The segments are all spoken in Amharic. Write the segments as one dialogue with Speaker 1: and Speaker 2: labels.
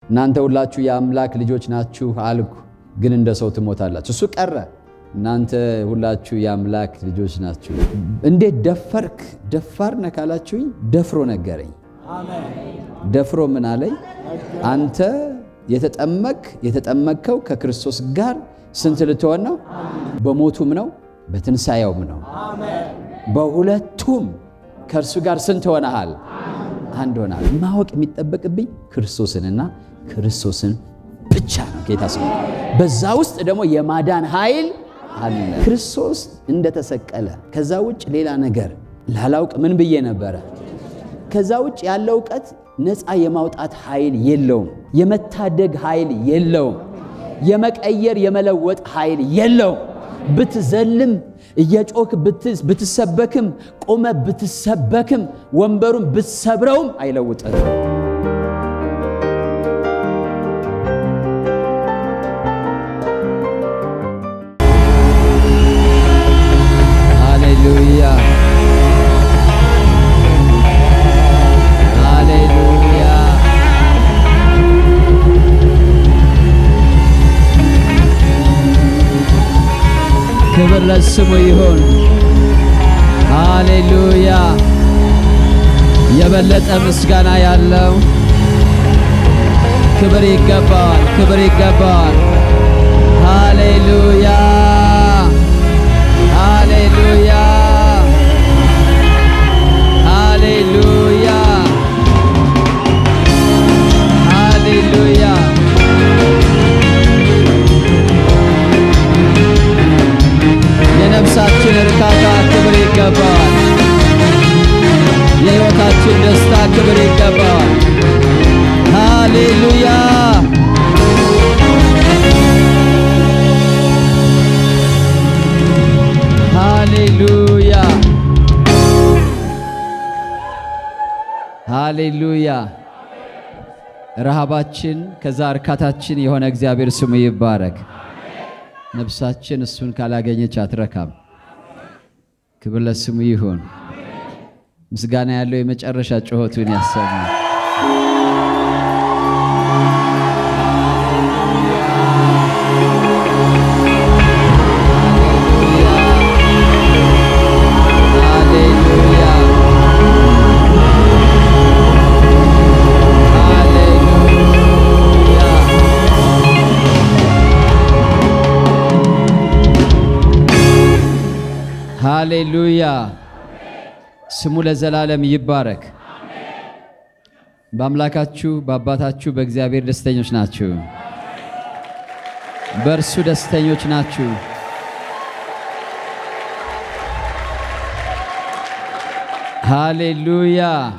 Speaker 1: እናንተ ሁላችሁ የአምላክ ልጆች ናችሁ አልኩ፣ ግን እንደ ሰው ትሞታላችሁ። እሱ ቀረ። እናንተ ሁላችሁ የአምላክ ልጆች ናችሁ። እንዴት ደፈርክ? ደፋር ነህ ካላችሁኝ ደፍሮ ነገረኝ። ደፍሮ ምን አለኝ? አንተ የተጠመክ የተጠመቅከው ከክርስቶስ ጋር ስንት ልትሆን ነው? በሞቱም ነው በትንሣኤውም ነው። በሁለቱም ከእርሱ ጋር ስንት ሆነሃል? አንድ ሆናል። ማወቅ የሚጠበቅብኝ ክርስቶስንና ክርስቶስን ብቻ ነው። ጌታ ስሙ። በዛ ውስጥ ደግሞ የማዳን ኃይል አለ። ክርስቶስ እንደተሰቀለ ከዛ ውጭ ሌላ ነገር ላላውቅ ምን ብዬ ነበረ? ከዛ ውጭ ያለው እውቀት ነፃ የማውጣት ኃይል የለውም። የመታደግ ኃይል የለውም። የመቀየር የመለወጥ ኃይል የለውም። ብትዘልም እየጮክ ብትሰበክም ቆመ ብትሰበክም ወንበሩን ብትሰብረውም አይለውጥም። ሃሌሉያ ሃሌሉያ። ክብር ለስሙ ይሁን። ሃሌሉያ። የበለጠ ምስጋና ያለው ክብር ይገባዋል፣ ክብር ይገባዋል። ሃሌሉያ ሃሌሉያ ሃሌሉያ ሃሌሉያ የነፍሳችን እርካታ ክብር ይገባዋል። የሕይወታችን ደስታ ክብር ይገባዋል። ሃሌሉያ ሃሌሉያ ሃሌሉያ። ረሃባችን ከዛ እርካታችን የሆነ እግዚአብሔር ስሙ ይባረክ። ነፍሳችን እሱን ካላገኘች አትረካም። ክብር ለስሙ ይሁን። ምስጋና ያለው የመጨረሻ ጩኸቱን ያሰማል። ሃሌሉያ ስሙ ለዘላለም ይባረክ። በአምላካችሁ በአባታችሁ በእግዚአብሔር ደስተኞች ናችሁ። በእርሱ ደስተኞች ናችሁ። ሃሌሉያ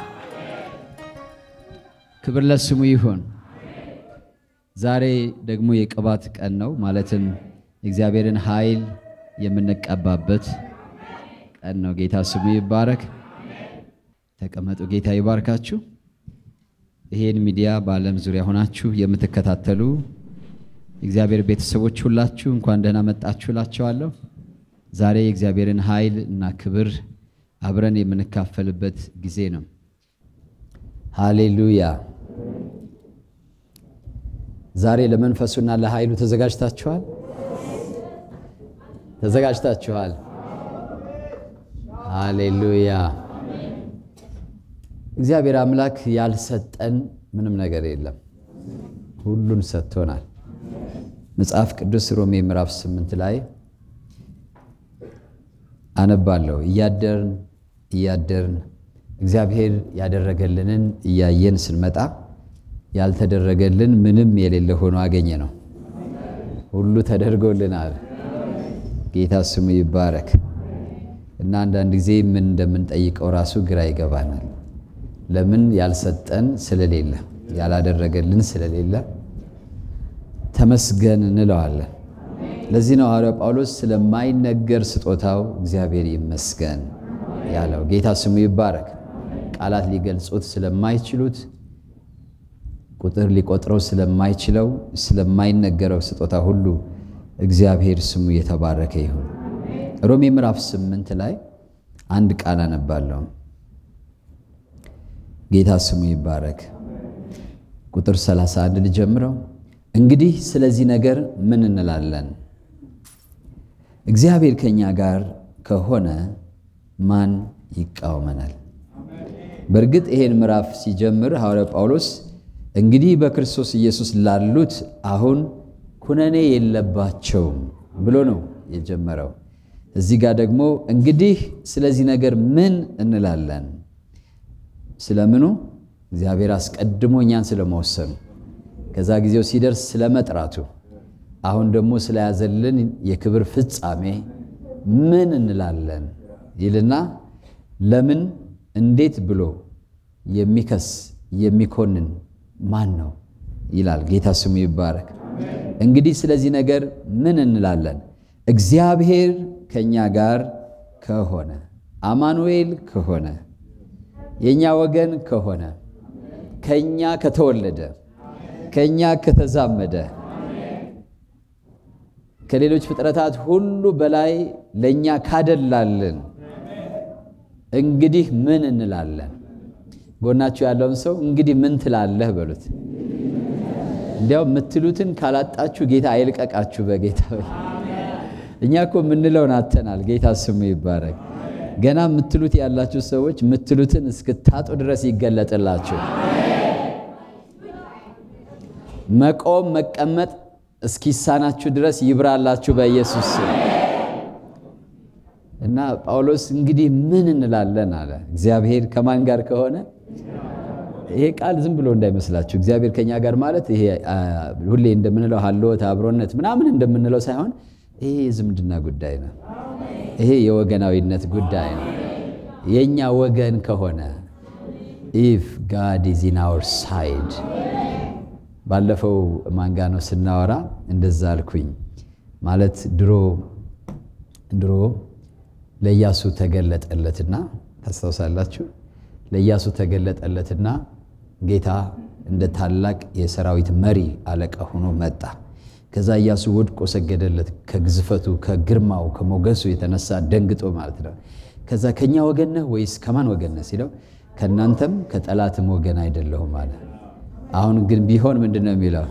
Speaker 1: ክብር ለስሙ ይሁን። ዛሬ ደግሞ የቅባት ቀን ነው። ማለትም የእግዚአብሔርን ኃይል የምንቀባበት ቀን ነው። ጌታ ስሙ ይባረክ። ተቀመጡ። ጌታ ይባርካችሁ። ይሄን ሚዲያ በዓለም ዙሪያ ሆናችሁ የምትከታተሉ የእግዚአብሔር ቤተሰቦች ሁላችሁ እንኳን ደህና መጣችሁ እላችኋለሁ። ዛሬ የእግዚአብሔርን ኃይል እና ክብር አብረን የምንካፈልበት ጊዜ ነው። ሃሌሉያ። ዛሬ ለመንፈሱና ለኃይሉ ተዘጋጅታችኋል? ተዘጋጅታችኋል? ሃሌሉያ። እግዚአብሔር አምላክ ያልሰጠን ምንም ነገር የለም፣ ሁሉን ሰጥቶናል። መጽሐፍ ቅዱስ ሮሜ ምዕራፍ ስምንት ላይ አነባለሁ። እያደርን እያደርን እግዚአብሔር ያደረገልንን እያየን ስንመጣ ያልተደረገልን ምንም የሌለ ሆኖ አገኘ ነው። ሁሉ ተደርጎልናል። ጌታ ስሙ ይባረክ። እና አንዳንድ ጊዜ ምን እንደምንጠይቀው ራሱ ግራ ይገባናል። ለምን ያልሰጠን ስለሌለ ያላደረገልን ስለሌለ ተመስገን እንለዋለን። ለዚህ ነው ሐዋርያው ጳውሎስ ስለማይነገር ስጦታው እግዚአብሔር ይመስገን ያለው። ጌታ ስሙ ይባረክ። ቃላት ሊገልጹት ስለማይችሉት ቁጥር ሊቆጥረው ስለማይችለው ስለማይነገረው ስጦታ ሁሉ እግዚአብሔር ስሙ የተባረከ ይሁን። ሮሜ ምዕራፍ ስምንት ላይ አንድ ቃል አነባለሁ። ጌታ ስሙ ይባረክ። ቁጥር 31 ልጀምረው። እንግዲህ ስለዚህ ነገር ምን እንላለን? እግዚአብሔር ከእኛ ጋር ከሆነ ማን ይቃወመናል? በእርግጥ ይሄን ምዕራፍ ሲጀምር ሐዋርያው ጳውሎስ እንግዲህ በክርስቶስ ኢየሱስ ላሉት አሁን ኩነኔ የለባቸውም ብሎ ነው የጀመረው። እዚህ ጋር ደግሞ እንግዲህ ስለዚህ ነገር ምን እንላለን? ስለምኑ? እግዚአብሔር አስቀድሞ እኛን ስለመወሰኑ፣ ከዛ ጊዜው ሲደርስ ስለመጥራቱ፣ አሁን ደግሞ ስለያዘልን የክብር ፍጻሜ ምን እንላለን ይልና ለምን እንዴት ብሎ የሚከስ የሚኮንን ማን ነው ይላል። ጌታ ስሙ ይባረክ። እንግዲህ ስለዚህ ነገር ምን እንላለን? እግዚአብሔር ከእኛ ጋር ከሆነ አማኑኤል ከሆነ የእኛ ወገን ከሆነ ከእኛ ከተወለደ ከእኛ ከተዛመደ ከሌሎች ፍጥረታት ሁሉ በላይ ለእኛ ካደላልን እንግዲህ ምን እንላለን? ጎናችሁ ያለውን ሰው እንግዲህ ምን ትላለህ በሉት። እንዲያው የምትሉትን ካላጣችሁ ጌታ አይልቀቃችሁ በጌታ እኛ እኮ የምንለውን አተናል። ጌታ ስሙ ይባረክ። ገና የምትሉት ያላችሁ ሰዎች የምትሉትን እስክታጡ ድረስ ይገለጥላችሁ። መቆም መቀመጥ እስኪሳናችሁ ድረስ ይብራላችሁ በኢየሱስ ስም። እና ጳውሎስ እንግዲህ ምን እንላለን አለ። እግዚአብሔር ከማን ጋር ከሆነ ይሄ ቃል ዝም ብሎ እንዳይመስላችሁ። እግዚአብሔር ከኛ ጋር ማለት ይሄ ሁሌ እንደምንለው ሀልዎት አብሮነት ምናምን እንደምንለው ሳይሆን ይሄ የዝምድና ጉዳይ ነው። ይሄ የወገናዊነት ጉዳይ ነው። የእኛ ወገን ከሆነ ኢፍ ጋድ ኢዝ ኢን አወር ሳይድ። ባለፈው ማንጋ ነው ስናወራ እንደዛ አልኩኝ። ማለት ድሮ ድሮ ለኢያሱ ተገለጠለትና ታስታውሳላችሁ። ለኢያሱ ተገለጠለትና ጌታ እንደ ታላቅ የሰራዊት መሪ አለቃ ሆኖ መጣ። ከዛ ኢያሱ ወድቆ ሰገደለት። ከግዝፈቱ ከግርማው ከሞገሱ የተነሳ ደንግጦ ማለት ነው። ከዛ ከኛ ወገን ነህ ወይስ ከማን ወገን ነህ ሲለው ከእናንተም ከጠላትም ወገን አይደለሁም አለ። አሁን ግን ቢሆን ምንድን ነው የሚለው?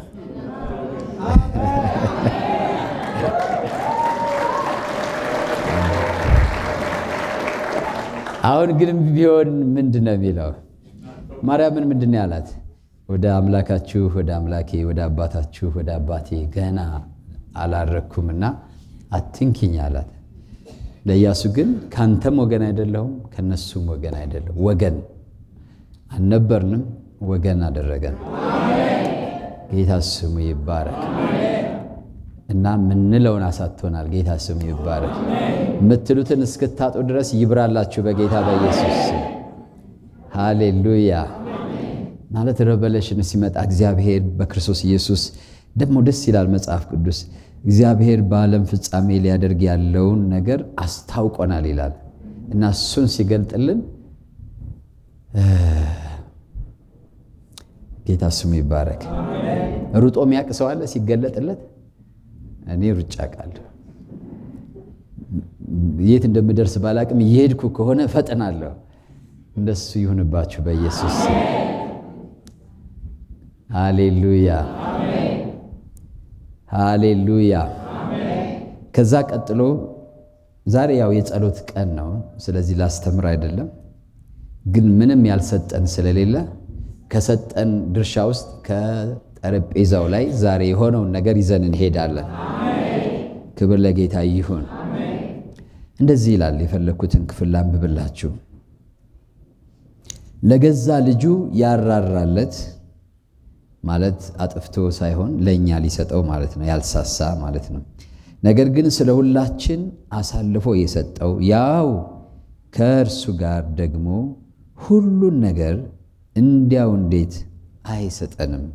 Speaker 1: አሁን ግን ቢሆን ምንድን ነው የሚለው? ማርያምን ምንድን ነው ያላት? ወደ አምላካችሁ ወደ አምላኬ ወደ አባታችሁ ወደ አባቴ ገና አላረግኩምና አትንኪኝ አላት። ለኢያሱ ግን ካንተም ወገን አይደለሁም ከነሱም ወገን አይደለሁም። ወገን አልነበርንም፣ ወገን አደረገን። ጌታ ስሙ ይባረክ እና ምንለውን አሳቶናል። ጌታ ስሙ ይባረክ። የምትሉትን እስክታጡ ድረስ ይብራላችሁ በጌታ በኢየሱስ ስም። ሃሌሉያ ማለት ረቨሌሽን ሲመጣ እግዚአብሔር በክርስቶስ ኢየሱስ ደግሞ ደስ ይላል። መጽሐፍ ቅዱስ እግዚአብሔር በዓለም ፍጻሜ ሊያደርግ ያለውን ነገር አስታውቆናል ይላል እና እሱን ሲገልጥልን ጌታ ስሙ ይባረክ። ሩጦ የሚያውቅ ሰው አለ ሲገለጥለት? እኔ ሩጫ ቃለሁ የት እንደምደርስ ባላቅም እየሄድኩ ከሆነ ፈጥናለሁ። እንደሱ ይሁንባችሁ በኢየሱስ ስም። ሃሌሉያ ሃሌሉያ። ከዛ ቀጥሎ ዛሬ ያው የጸሎት ቀን ነው። ስለዚህ ላስተምር አይደለም፣ ግን ምንም ያልሰጠን ስለሌለ ከሰጠን ድርሻ ውስጥ ከጠረጴዛው ላይ ዛሬ የሆነውን ነገር ይዘን እንሄዳለን። ክብር ለጌታ ይሁን። እንደዚህ ይላል። የፈለግኩትን ክፍል ላንብብላችሁ። ለገዛ ልጁ ያራራለት ማለት አጥፍቶ ሳይሆን ለእኛ ሊሰጠው ማለት ነው። ያልሳሳ ማለት ነው። ነገር ግን ስለ ሁላችን አሳልፎ የሰጠው ያው ከእርሱ ጋር ደግሞ ሁሉን ነገር እንዲያው እንዴት አይሰጠንም?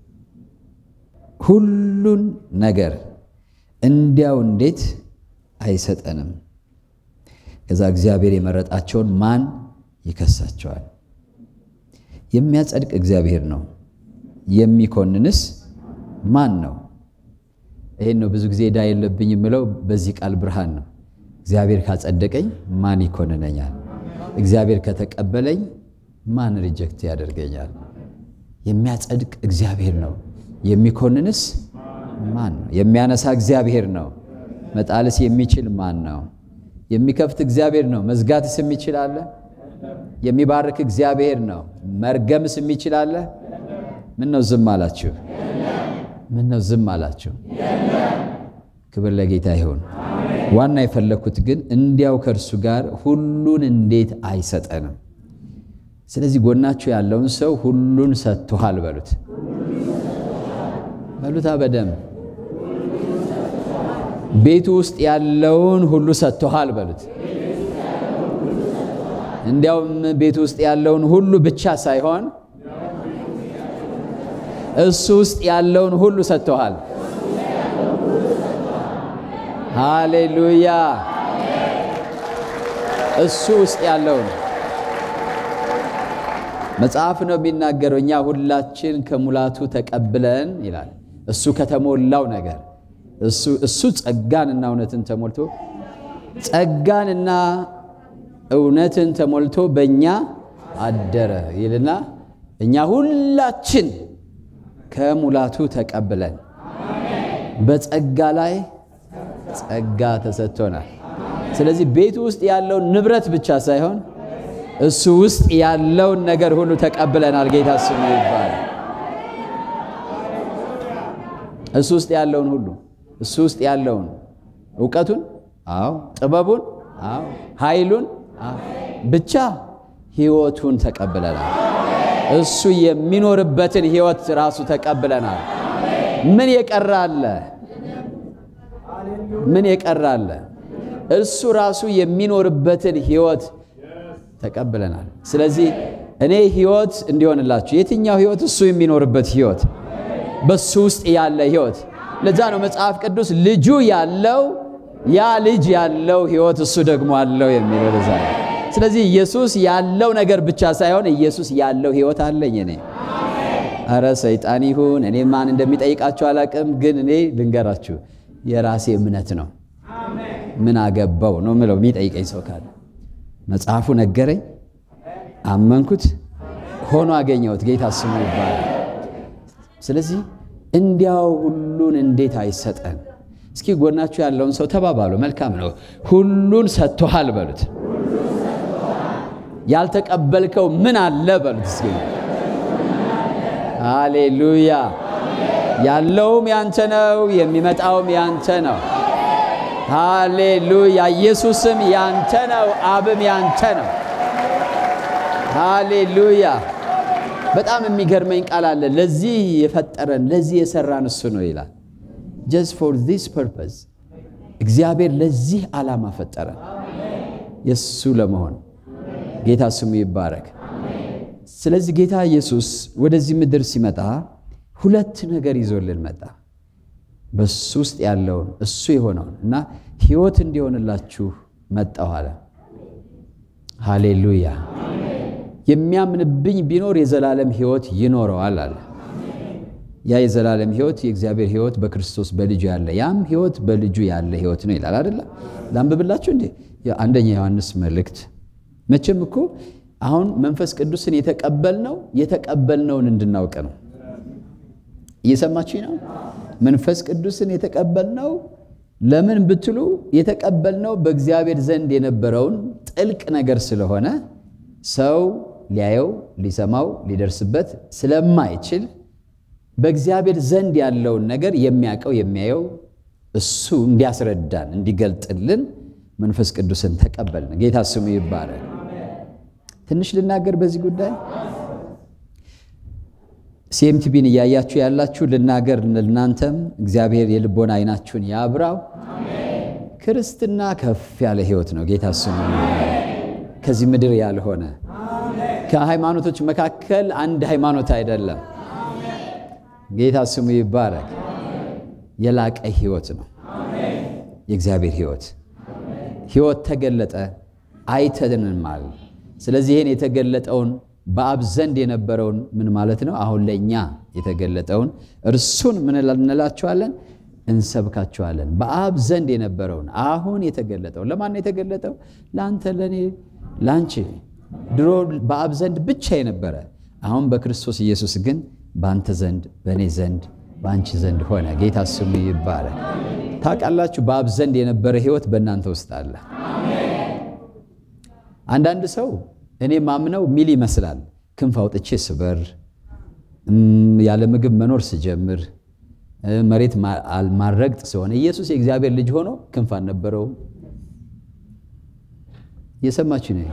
Speaker 1: ሁሉን ነገር እንዲያው እንዴት አይሰጠንም? ከዛ እግዚአብሔር የመረጣቸውን ማን ይከሳቸዋል? የሚያጸድቅ እግዚአብሔር ነው። የሚኮንንስ ማን ነው? ይሄን ነው ብዙ ጊዜ ዕዳ የለብኝ የምለው በዚህ ቃል ብርሃን ነው። እግዚአብሔር ካጸደቀኝ ማን ይኮንነኛል? እግዚአብሔር ከተቀበለኝ ማን ሪጀክት ያደርገኛል? የሚያጸድቅ እግዚአብሔር ነው። የሚኮንንስ ማን ነው? የሚያነሳ እግዚአብሔር ነው። መጣልስ የሚችል ማን ነው? የሚከፍት እግዚአብሔር ነው። መዝጋትስ የሚችል አለ? የሚባርክ እግዚአብሔር ነው። መርገምስ የሚችል አለ? ምን ነው ዝም አላችሁ? ምን ነው ዝም አላችሁ? ክብር ለጌታ ይሁን። ዋና የፈለግኩት ግን እንዲያው ከእርሱ ጋር ሁሉን እንዴት አይሰጠንም? ስለዚህ ጎናችሁ ያለውን ሰው ሁሉን ሰጥቶሃል በሉት፣ በሉታ በደም ቤቱ ውስጥ ያለውን ሁሉ ሰጥቶሃል በሉት። እንዲያውም ቤቱ ውስጥ ያለውን ሁሉ ብቻ ሳይሆን እሱ ውስጥ ያለውን ሁሉ ሰጥቶሃል። ሃሌሉያ! እሱ ውስጥ ያለውን መጽሐፍ ነው የሚናገረው። እኛ ሁላችን ከሙላቱ ተቀብለን ይላል። እሱ ከተሞላው ነገር እሱ ጸጋንና እውነትን ተሞልቶ ጸጋንና እውነትን ተሞልቶ በእኛ አደረ ይልና እኛ ሁላችን ከሙላቱ ተቀብለን በጸጋ ላይ ጸጋ ተሰጥቶናል። ስለዚህ ቤቱ ውስጥ ያለውን ንብረት ብቻ ሳይሆን እሱ ውስጥ ያለውን ነገር ሁሉ ተቀብለናል። ጌታ ስሙ ይባላል። እሱ ውስጥ ያለውን ሁሉ እሱ ውስጥ ያለውን እውቀቱን፣ አዎ፣ ጥበቡን፣ አዎ፣ ኃይሉን፣ አዎ፣ ብቻ ህይወቱን ተቀብለናል። እሱ የሚኖርበትን ህይወት ራሱ ተቀብለናል። ምን የቀረ አለ? ምን የቀረ አለ? እሱ ራሱ የሚኖርበትን ህይወት ተቀብለናል። ስለዚህ እኔ ህይወት እንዲሆንላችሁ የትኛው ህይወት? እሱ የሚኖርበት ህይወት፣ በሱ ውስጥ ያለ ህይወት። ለዛ ነው መጽሐፍ ቅዱስ ልጁ ያለው ያ ልጅ ያለው ህይወት እሱ ደግሞ አለው የሚለው ለዛ ነው። ስለዚህ ኢየሱስ ያለው ነገር ብቻ ሳይሆን ኢየሱስ ያለው ህይወት አለኝ እኔ። አረ ሰይጣን ይሁን እኔ ማን እንደሚጠይቃችሁ አላቅም፣ ግን እኔ ልንገራችሁ የራሴ እምነት ነው። ምን አገባው ነው ምለው የሚጠይቀኝ ሰው ካለ መጽሐፉ ነገረኝ፣ አመንኩት፣ ሆኖ አገኘሁት። ጌታ ስሙ ይባላል። ስለዚህ እንዲያው ሁሉን እንዴት አይሰጠን? እስኪ ጎናችሁ ያለውን ሰው ተባባሉ። መልካም ነው፣ ሁሉን ሰጥቶሃል በሉት። ያልተቀበልከው ምን አለ በሉት እስኪ። ሃሌሉያ። ያለውም ያንተ ነው፣ የሚመጣውም ያንተ ነው። ሃሌሉያ። ኢየሱስም ያንተ ነው፣ አብም ያንተ ነው። ሃሌሉያ። በጣም የሚገርመኝ ቃል አለ። ለዚህ የፈጠረን ለዚህ የሰራን እሱ ነው ይላል። ጀስት ፎር ዚስ ፐርፐዝ እግዚአብሔር ለዚህ ዓላማ ፈጠረን የእሱ ለመሆን ጌታ ስሙ ይባረክ። ስለዚህ ጌታ ኢየሱስ ወደዚህ ምድር ሲመጣ ሁለት ነገር ይዞልን መጣ። በሱ ውስጥ ያለውን እሱ የሆነውን እና ሕይወት እንዲሆንላችሁ መጣሁ አለ። ሃሌሉያ። የሚያምንብኝ ቢኖር የዘላለም ሕይወት ይኖረዋል አለ። ያ የዘላለም ሕይወት የእግዚአብሔር ሕይወት በክርስቶስ በልጁ ያለ ያም ሕይወት በልጁ ያለ ሕይወት ነው ይላል አይደለ? ላንብብላችሁ እንዴ አንደኛ ዮሐንስ መልእክት መቼም እኮ አሁን መንፈስ ቅዱስን የተቀበልነው የተቀበልነውን እንድናውቅ ነው። እየሰማችሁ ነው? መንፈስ ቅዱስን የተቀበልነው ለምን ብትሉ የተቀበልነው በእግዚአብሔር ዘንድ የነበረውን ጥልቅ ነገር ስለሆነ ሰው ሊያየው፣ ሊሰማው፣ ሊደርስበት ስለማይችል በእግዚአብሔር ዘንድ ያለውን ነገር የሚያውቀው የሚያየው እሱ እንዲያስረዳን እንዲገልጥልን መንፈስ ቅዱስን ተቀበልን። ጌታ ስሙ ይባላል። ትንሽ ልናገር በዚህ ጉዳይ ሲኤምቲቢን እያያችሁ ያላችሁ ልናገር ለእናንተም እግዚአብሔር የልቦና አይናችሁን ያብራው። ክርስትና ከፍ ያለ ሕይወት ነው። ጌታ ስሙ ከዚህ ምድር ያልሆነ ከሃይማኖቶች መካከል አንድ ሃይማኖት አይደለም። ጌታ ስሙ ይባረክ። የላቀ ሕይወት ነው የእግዚአብሔር ሕይወት። ሕይወት ተገለጠ አይተንማል። ስለዚህ ይህን የተገለጠውን በአብ ዘንድ የነበረውን ምን ማለት ነው? አሁን ለእኛ የተገለጠውን እርሱን ምን እንላቸዋለን? እንሰብካቸዋለን። በአብ ዘንድ የነበረውን አሁን የተገለጠውን ለማን ነው የተገለጠው? ለአንተ፣ ለእኔ፣ ለአንቺ። ድሮ በአብ ዘንድ ብቻ የነበረ አሁን በክርስቶስ ኢየሱስ ግን በአንተ ዘንድ በእኔ ዘንድ በአንቺ ዘንድ ሆነ። ጌታ ስሙ ይባላል። ታውቃላችሁ፣ በአብ ዘንድ የነበረ ሕይወት በእናንተ ውስጥ አለ። አንዳንድ ሰው እኔ ማምነው ሚል ይመስላል። ክንፍ አውጥቼ ስበር፣ ያለ ምግብ መኖር ስጀምር፣ መሬት ማልረግጥ ሲሆን ኢየሱስ የእግዚአብሔር ልጅ ሆኖ ክንፍ አልነበረውም። እየሰማችሁ ነው።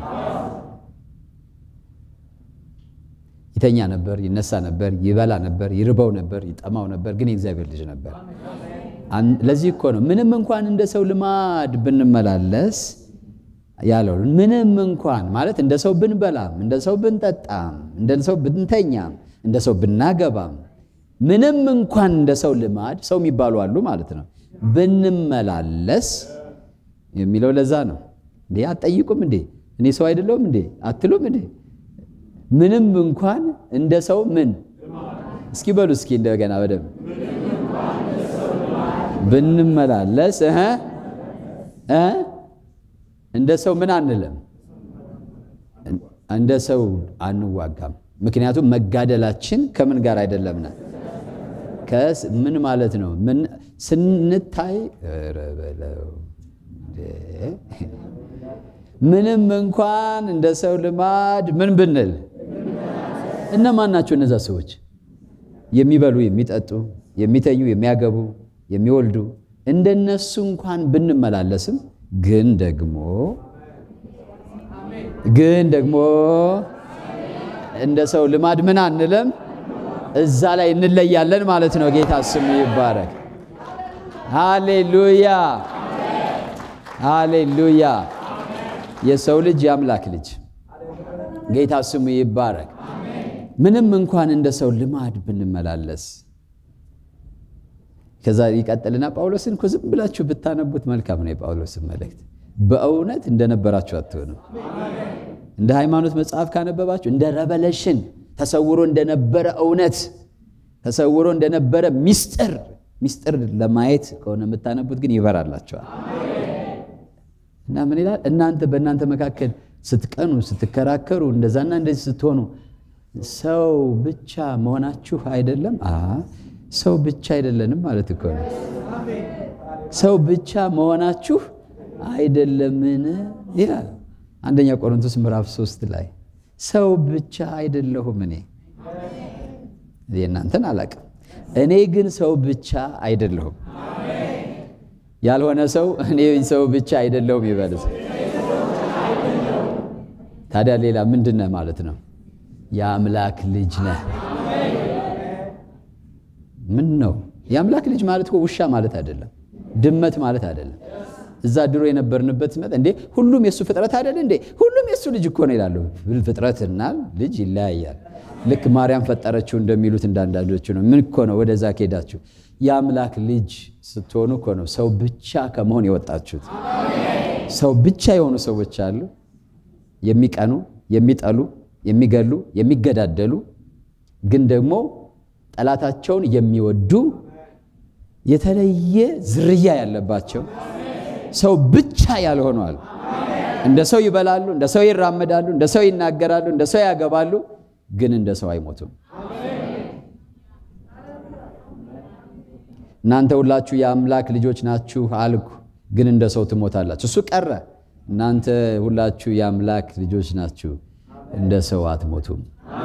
Speaker 1: ይተኛ ነበር፣ ይነሳ ነበር፣ ይበላ ነበር፣ ይርበው ነበር፣ ይጠማው ነበር፣ ግን የእግዚአብሔር ልጅ ነበር። ለዚህ እኮ ነው ምንም እንኳን እንደ ሰው ልማድ ብንመላለስ ያለው ምንም እንኳን ማለት እንደ ሰው ብንበላም እንደ ሰው ብንጠጣም እንደ ሰው ብንተኛም እንደ ሰው ብናገባም ምንም እንኳን እንደ ሰው ልማድ ሰው የሚባሉ አሉ ማለት ነው ብንመላለስ የሚለው ለዛ ነው። እንዴ አትጠይቁም እንዴ እኔ ሰው አይደለሁም እንዴ አትሉም እንዴ? ምንም እንኳን እንደ ሰው ምን እስኪ በሉ እስኪ እንደገና በደምብ ብንመላለስ እ እ እንደ ሰው ምን አንልም፣ እንደ ሰው አንዋጋም። ምክንያቱም መጋደላችን ከምን ጋር አይደለምና ምን ማለት ነው? ምን ስንታይ ምንም እንኳን እንደ ሰው ልማድ ምን ብንል እነማን ናቸው እነዛ ሰዎች? የሚበሉ የሚጠጡ፣ የሚተኙ፣ የሚያገቡ፣ የሚወልዱ እንደነሱ እንኳን ብንመላለስም ግን ደግሞ ግን ደግሞ እንደ ሰው ልማድ ምን አንለም፣ እዛ ላይ እንለያለን ማለት ነው። ጌታ ስሙ ይባረክ። ሃሌሉያ ሃሌሉያ። የሰው ልጅ የአምላክ ልጅ ጌታ ስሙ ይባረክ። ምንም እንኳን እንደ ሰው ልማድ ብንመላለስ ከዛ ይቀጥልና ጳውሎስን እኮ ዝም ብላችሁ ብታነቡት መልካም ነው። የጳውሎስን መልእክት በእውነት እንደነበራችሁ አትሆንም። እንደ ሃይማኖት መጽሐፍ ካነበባችሁ እንደ ረቨሌሽን ተሰውሮ እንደነበረ እውነት ተሰውሮ እንደነበረ ሚስጥር ሚስጥር ለማየት ከሆነ የምታነቡት ግን ይበራላቸዋል። እና ምን ይላል? እናንተ በእናንተ መካከል ስትቀኑ ስትከራከሩ፣ እንደዛና እንደዚህ ስትሆኑ ሰው ብቻ መሆናችሁ አይደለም። ሰው ብቻ አይደለንም ማለት እኮ ነው። ሰው ብቻ መሆናችሁ አይደለምን ይላል አንደኛ ቆሮንቶስ ምዕራፍ ሶስት ላይ ሰው ብቻ አይደለሁም እኔ የእናንተን አላቅም። እኔ ግን ሰው ብቻ አይደለሁም። ያልሆነ ሰው እኔ ሰው ብቻ አይደለሁም ይበል። ታዲያ ሌላ ምንድን ነህ ማለት ነው? የአምላክ ልጅ ነህ። ምን ነው የአምላክ ልጅ ማለት እኮ ውሻ ማለት አይደለም፣ ድመት ማለት አይደለም። እዛ ድሮ የነበርንበት መጠ እንዴ ሁሉም የእሱ ፍጥረት አይደለ እንዴ? ሁሉም የእሱ ልጅ እኮ ነው ይላሉ። ፍጥረትና ልጅ ይለያያል። ልክ ማርያም ፈጠረችው እንደሚሉት እንዳንዳንዶቹ ነው። ምን እኮ ነው ወደዛ ከሄዳችሁ የአምላክ ልጅ ስትሆኑ እኮ ነው ሰው ብቻ ከመሆን የወጣችሁት። ሰው ብቻ የሆኑ ሰዎች አሉ፣ የሚቀኑ፣ የሚጠሉ፣ የሚገሉ፣ የሚገዳደሉ ግን ደግሞ ጠላታቸውን የሚወዱ የተለየ ዝርያ ያለባቸው ሰው ብቻ ያልሆነዋል። እንደ ሰው ይበላሉ፣ እንደ ሰው ይራመዳሉ፣ እንደ ሰው ይናገራሉ፣ እንደ ሰው ያገባሉ፣ ግን እንደ ሰው አይሞቱም። እናንተ ሁላችሁ የአምላክ ልጆች ናችሁ አልኩ፣ ግን እንደ ሰው ትሞታላችሁ። እሱ ቀረ። እናንተ ሁላችሁ የአምላክ ልጆች ናችሁ፣ እንደ ሰው አትሞቱም።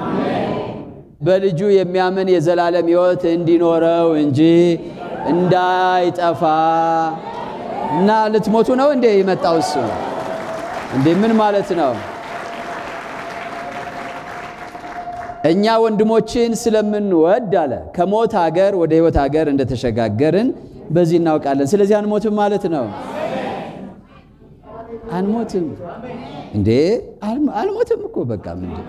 Speaker 1: በልጁ የሚያምን የዘላለም ሕይወት እንዲኖረው እንጂ እንዳይጠፋ እና ልትሞቱ ነው እንዴ የመጣው እሱ እንዴ? ምን ማለት ነው? እኛ ወንድሞችን ስለምንወድ አለ ከሞት ሀገር ወደ ሕይወት ሀገር እንደተሸጋገርን በዚህ እናውቃለን። ስለዚህ አንሞትም ማለት ነው። አንሞትም እንዴ? አልሞትም እኮ በቃ ምንድን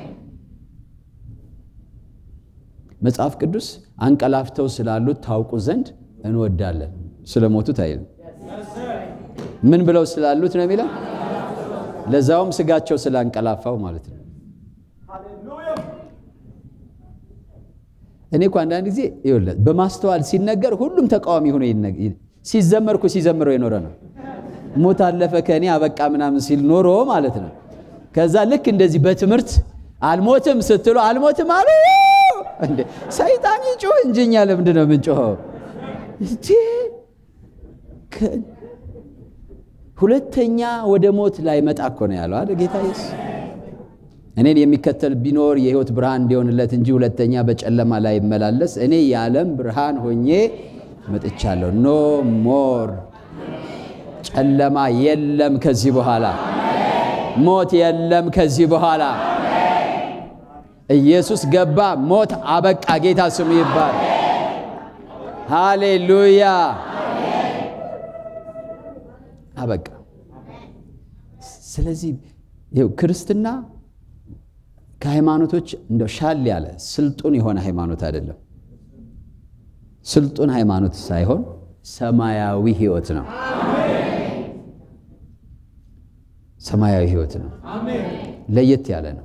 Speaker 1: መጽሐፍ ቅዱስ አንቀላፍተው ስላሉት ታውቁ ዘንድ እንወዳለን። ስለሞቱት አይልም። ምን ብለው ስላሉት ነው የሚለው? ለዛውም ስጋቸው ስላንቀላፋው ማለት ነው። እኔ እኮ አንዳንድ ጊዜ ይኸውልህ በማስተዋል ሲነገር ሁሉም ተቃዋሚ ሆኖ ሲዘመር እኮ ሲዘምረው የኖረ ነው። ሞት አለፈ ከእኔ አበቃ ምናምን ሲል ኖሮ ማለት ነው። ከዛ ልክ እንደዚህ በትምህርት አልሞትም ስትሉ አልሞትም አሉ። እንዴ ሰይጣን ይጮህ እንጂ እኛ ለምንድን ነው የምንጮኸው? እንዴ ሁለተኛ ወደ ሞት ላይ መጣ እኮ ነው ያለው አይደል ጌታ ኢየሱስ። እኔን የሚከተል ቢኖር የሕይወት ብርሃን እንዲሆንለት እንጂ ሁለተኛ በጨለማ ላይ ይመላለስ እኔ የዓለም ብርሃን ሆኜ መጥቻለሁ። ኖ ሞር ጨለማ የለም ከዚህ በኋላ ሞት የለም ከዚህ በኋላ ኢየሱስ ገባ፣ ሞት አበቃ። ጌታ ስሙ ይባል። ሃሌሉያ አበቃ። ስለዚህ ይኸው ክርስትና ከሃይማኖቶች እንደው ሻል ያለ ስልጡን የሆነ ሃይማኖት አይደለም። ስልጡን ሃይማኖት ሳይሆን ሰማያዊ ሕይወት ነው። ሰማያዊ ሕይወት ነው። ለየት ያለ ነው።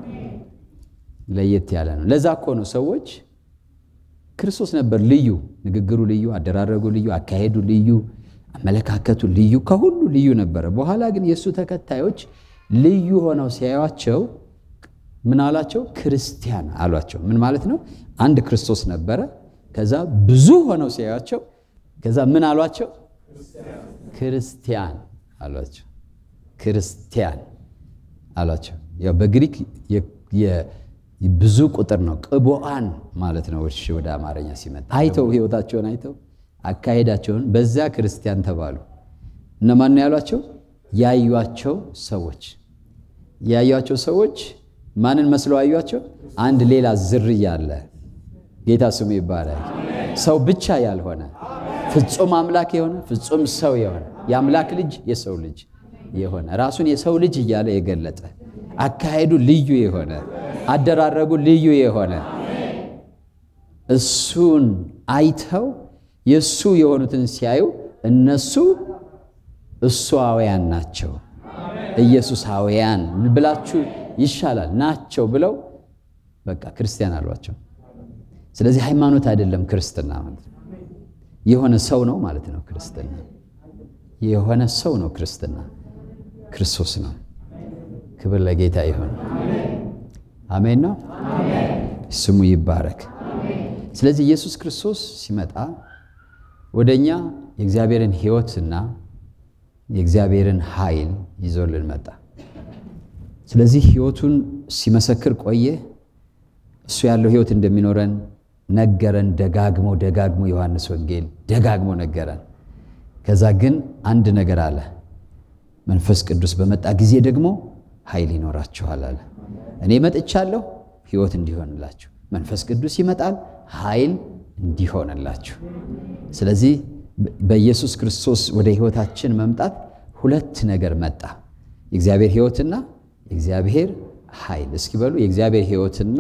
Speaker 1: ለየት ያለ ነው። ለዛ እኮ ነው ሰዎች ክርስቶስ ነበር ልዩ፣ ንግግሩ ልዩ፣ አደራረጉ ልዩ፣ አካሄዱ ልዩ፣ አመለካከቱ ልዩ፣ ከሁሉ ልዩ ነበረ። በኋላ ግን የእሱ ተከታዮች ልዩ ሆነው ሲያዩቸው ምን አሏቸው? ክርስቲያን አሏቸው። ምን ማለት ነው? አንድ ክርስቶስ ነበረ። ከዛ ብዙ ሆነው ሲያዩቸው ከዛ ምን አሏቸው? ክርስቲያን አሏቸው። ክርስቲያን አሏቸው። ያው በግሪክ ብዙ ቁጥር ነው። ቅቡአን ማለት ነው። እሺ ወደ አማርኛ ሲመጣ አይተው ህይወታቸውን አይተው አካሄዳቸውን በዚያ ክርስቲያን ተባሉ። እነማን ነው ያሏቸው? ያዩቸው ሰዎች ያዩቸው ሰዎች ማንን መስለው አዩቸው? አንድ ሌላ ዝርያ አለ። ጌታ ስሙ ይባላል። ሰው ብቻ ያልሆነ ፍጹም አምላክ የሆነ ፍጹም ሰው የሆነ የአምላክ ልጅ የሰው ልጅ የሆነ ራሱን የሰው ልጅ እያለ የገለጠ አካሄዱ ልዩ የሆነ አደራረጉ ልዩ የሆነ እሱን አይተው የእሱ የሆኑትን ሲያዩ እነሱ እሱአውያን ናቸው፣ ኢየሱሳውያን ብላችሁ ይሻላል ናቸው ብለው በቃ ክርስቲያን አሏቸው። ስለዚህ ሃይማኖት አይደለም ክርስትና ማለት ነው። የሆነ ሰው ነው ማለት ነው ክርስትና። የሆነ ሰው ነው ክርስትና፣ ክርስቶስ ነው። ክብር ለጌታ ይሁን። አሜን ነው። ስሙ ይባረክ። ስለዚህ ኢየሱስ ክርስቶስ ሲመጣ ወደ እኛ የእግዚአብሔርን ሕይወትና የእግዚአብሔርን ኃይል ይዞልን መጣ። ስለዚህ ሕይወቱን ሲመሰክር ቆየ። እሱ ያለው ሕይወት እንደሚኖረን ነገረን። ደጋግሞ ደጋግሞ ዮሐንስ ወንጌል ደጋግሞ ነገረን። ከዛ ግን አንድ ነገር አለ። መንፈስ ቅዱስ በመጣ ጊዜ ደግሞ ኃይል ይኖራችኋል አለ። እኔ መጥቻለሁ ሕይወት እንዲሆንላችሁ፣ መንፈስ ቅዱስ ይመጣል ኃይል እንዲሆንላችሁ። ስለዚህ በኢየሱስ ክርስቶስ ወደ ሕይወታችን መምጣት ሁለት ነገር መጣ፣ የእግዚአብሔር ሕይወትና የእግዚአብሔር ኃይል። እስኪ በሉ የእግዚአብሔር ሕይወትና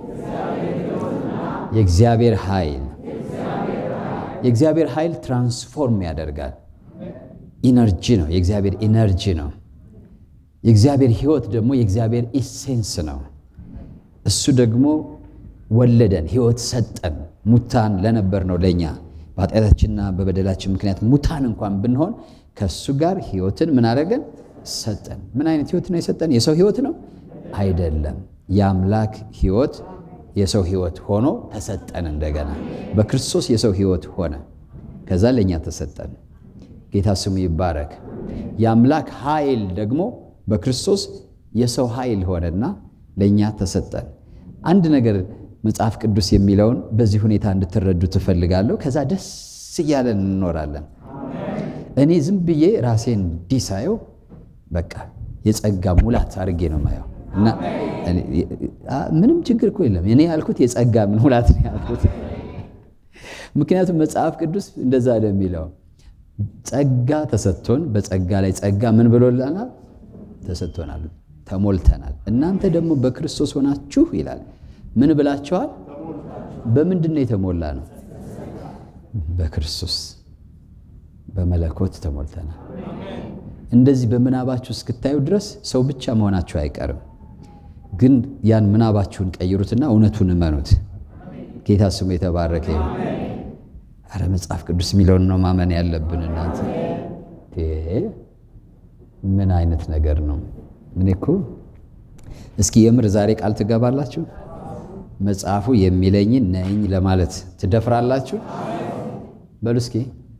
Speaker 1: የእግዚአብሔር ኃይል። የእግዚአብሔር ኃይል ትራንስፎርም ያደርጋል። ኢነርጂ ነው፣ የእግዚአብሔር ኢነርጂ ነው። የእግዚአብሔር ሕይወት ደግሞ የእግዚአብሔር ኢሴንስ ነው። እሱ ደግሞ ወለደን፣ ሕይወት ሰጠን። ሙታን ለነበር ነው ለእኛ በኃጢአታችንና በበደላችን ምክንያት ሙታን እንኳን ብንሆን ከእሱ ጋር ሕይወትን ምን አደረገን? ሰጠን። ምን አይነት ሕይወት ነው የሰጠን? የሰው ሕይወት ነው አይደለም። የአምላክ ሕይወት የሰው ሕይወት ሆኖ ተሰጠን። እንደገና በክርስቶስ የሰው ሕይወት ሆነ፣ ከዛ ለእኛ ተሰጠን። ጌታ ስሙ ይባረክ። የአምላክ ኃይል ደግሞ በክርስቶስ የሰው ኃይል ሆነና ለእኛ ተሰጠን። አንድ ነገር መጽሐፍ ቅዱስ የሚለውን በዚህ ሁኔታ እንድትረዱ ትፈልጋለሁ። ከዛ ደስ እያለን እንኖራለን። እኔ ዝም ብዬ ራሴን እንዲህ ሳየው በቃ የጸጋ ሙላት አድርጌ ነው ማየው እና ምንም ችግር እኮ የለም። እኔ ያልኩት የጸጋ ሙላት ነው ያልኩት። ምክንያቱም መጽሐፍ ቅዱስ እንደዛ ነው የሚለው ጸጋ ተሰጥቶን በጸጋ ላይ ጸጋ ምን ብሎልናል? ተሰጥቶናል፣ ተሞልተናል። እናንተ ደግሞ በክርስቶስ ሆናችሁ ይላል ምን ብላችኋል? በምንድን ነው የተሞላ ነው? በክርስቶስ በመለኮት ተሞልተናል። እንደዚህ በምናባችሁ እስክታዩ ድረስ ሰው ብቻ መሆናችሁ አይቀርም። ግን ያን ምናባችሁን ቀይሩትና እውነቱን እመኑት። ጌታ ስሙ የተባረከ ይሁን። አረ መጽሐፍ ቅዱስ የሚለውን ነው ማመን ያለብን። እናንተ ምን አይነት ነገር ነው? እኔ እኮ እስኪ የምር ዛሬ ቃል ትገባላችሁ? መጽሐፉ የሚለኝን ነኝ ለማለት ትደፍራላችሁ? በሉ እስኪ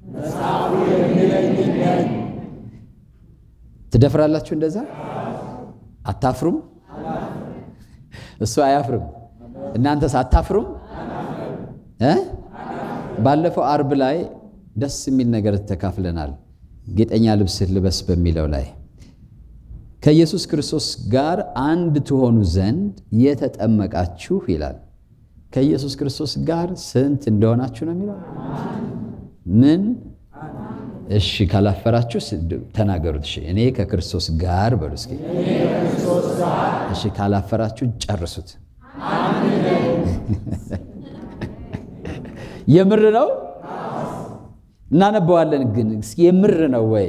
Speaker 1: ትደፍራላችሁ? እንደዛ አታፍሩም? እሱ አያፍርም። እናንተስ አታፍሩም? እ ባለፈው አርብ ላይ ደስ የሚል ነገር ተካፍለናል። ጌጠኛ ልብስ ልበስ በሚለው ላይ ከኢየሱስ ክርስቶስ ጋር አንድ ትሆኑ ዘንድ የተጠመቃችሁ ይላል። ከኢየሱስ ክርስቶስ ጋር ስንት እንደሆናችሁ ነው የሚለው። ምን? እሺ ካላፈራችሁ ተናገሩት። እሺ እኔ ከክርስቶስ ጋር በሉ እስኪ። እሺ ካላፈራችሁ ጨርሱት። የምር ነው። እናነበዋለን ግን እስኪ የምር ነው ወይ?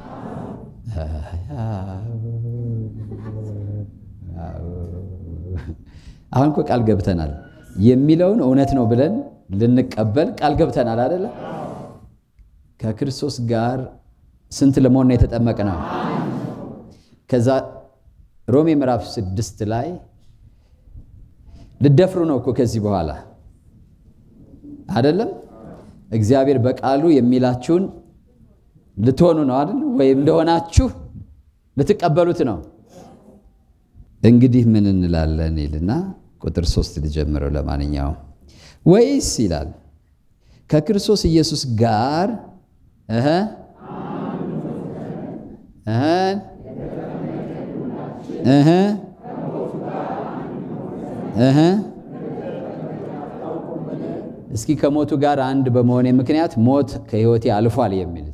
Speaker 1: አሁን እኮ ቃል ገብተናል። የሚለውን እውነት ነው ብለን ልንቀበል ቃል ገብተናል አይደለ? ከክርስቶስ ጋር ስንት ለመሆን ነው የተጠመቅነው? ከዛ ሮሜ ምዕራፍ ስድስት ላይ ልደፍሩ ነው እኮ ከዚህ በኋላ አይደለም። እግዚአብሔር በቃሉ የሚላችሁን ልትሆኑ ነው አይደል? ወይም እንደሆናችሁ ልትቀበሉት ነው። እንግዲህ ምን እንላለን ይልና ቁጥር ሶስት ልጀምረው። ለማንኛውም ወይስ ይላል ከክርስቶስ ኢየሱስ ጋር እህ እህ እህ እስኪ ከሞቱ ጋር አንድ በመሆኔ ምክንያት ሞት ከሕይወቴ አልፏል የሚል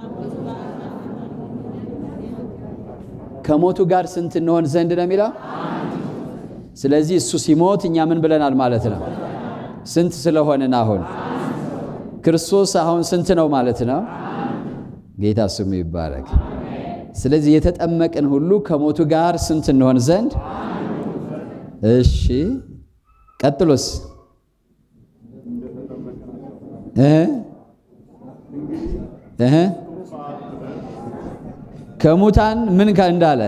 Speaker 1: ከሞቱ ጋር ስንት እንሆን ዘንድ ነው የሚለው። ስለዚህ እሱ ሲሞት እኛ ምን ብለናል ማለት ነው? ስንት ስለሆንን አሁን ክርስቶስ አሁን ስንት ነው ማለት ነው? ጌታ ስሙ ይባረክ። ስለዚህ የተጠመቅን ሁሉ ከሞቱ ጋር ስንት እንሆን ዘንድ እሺ፣ ቀጥሎስ ከሙታን ምን እንዳለ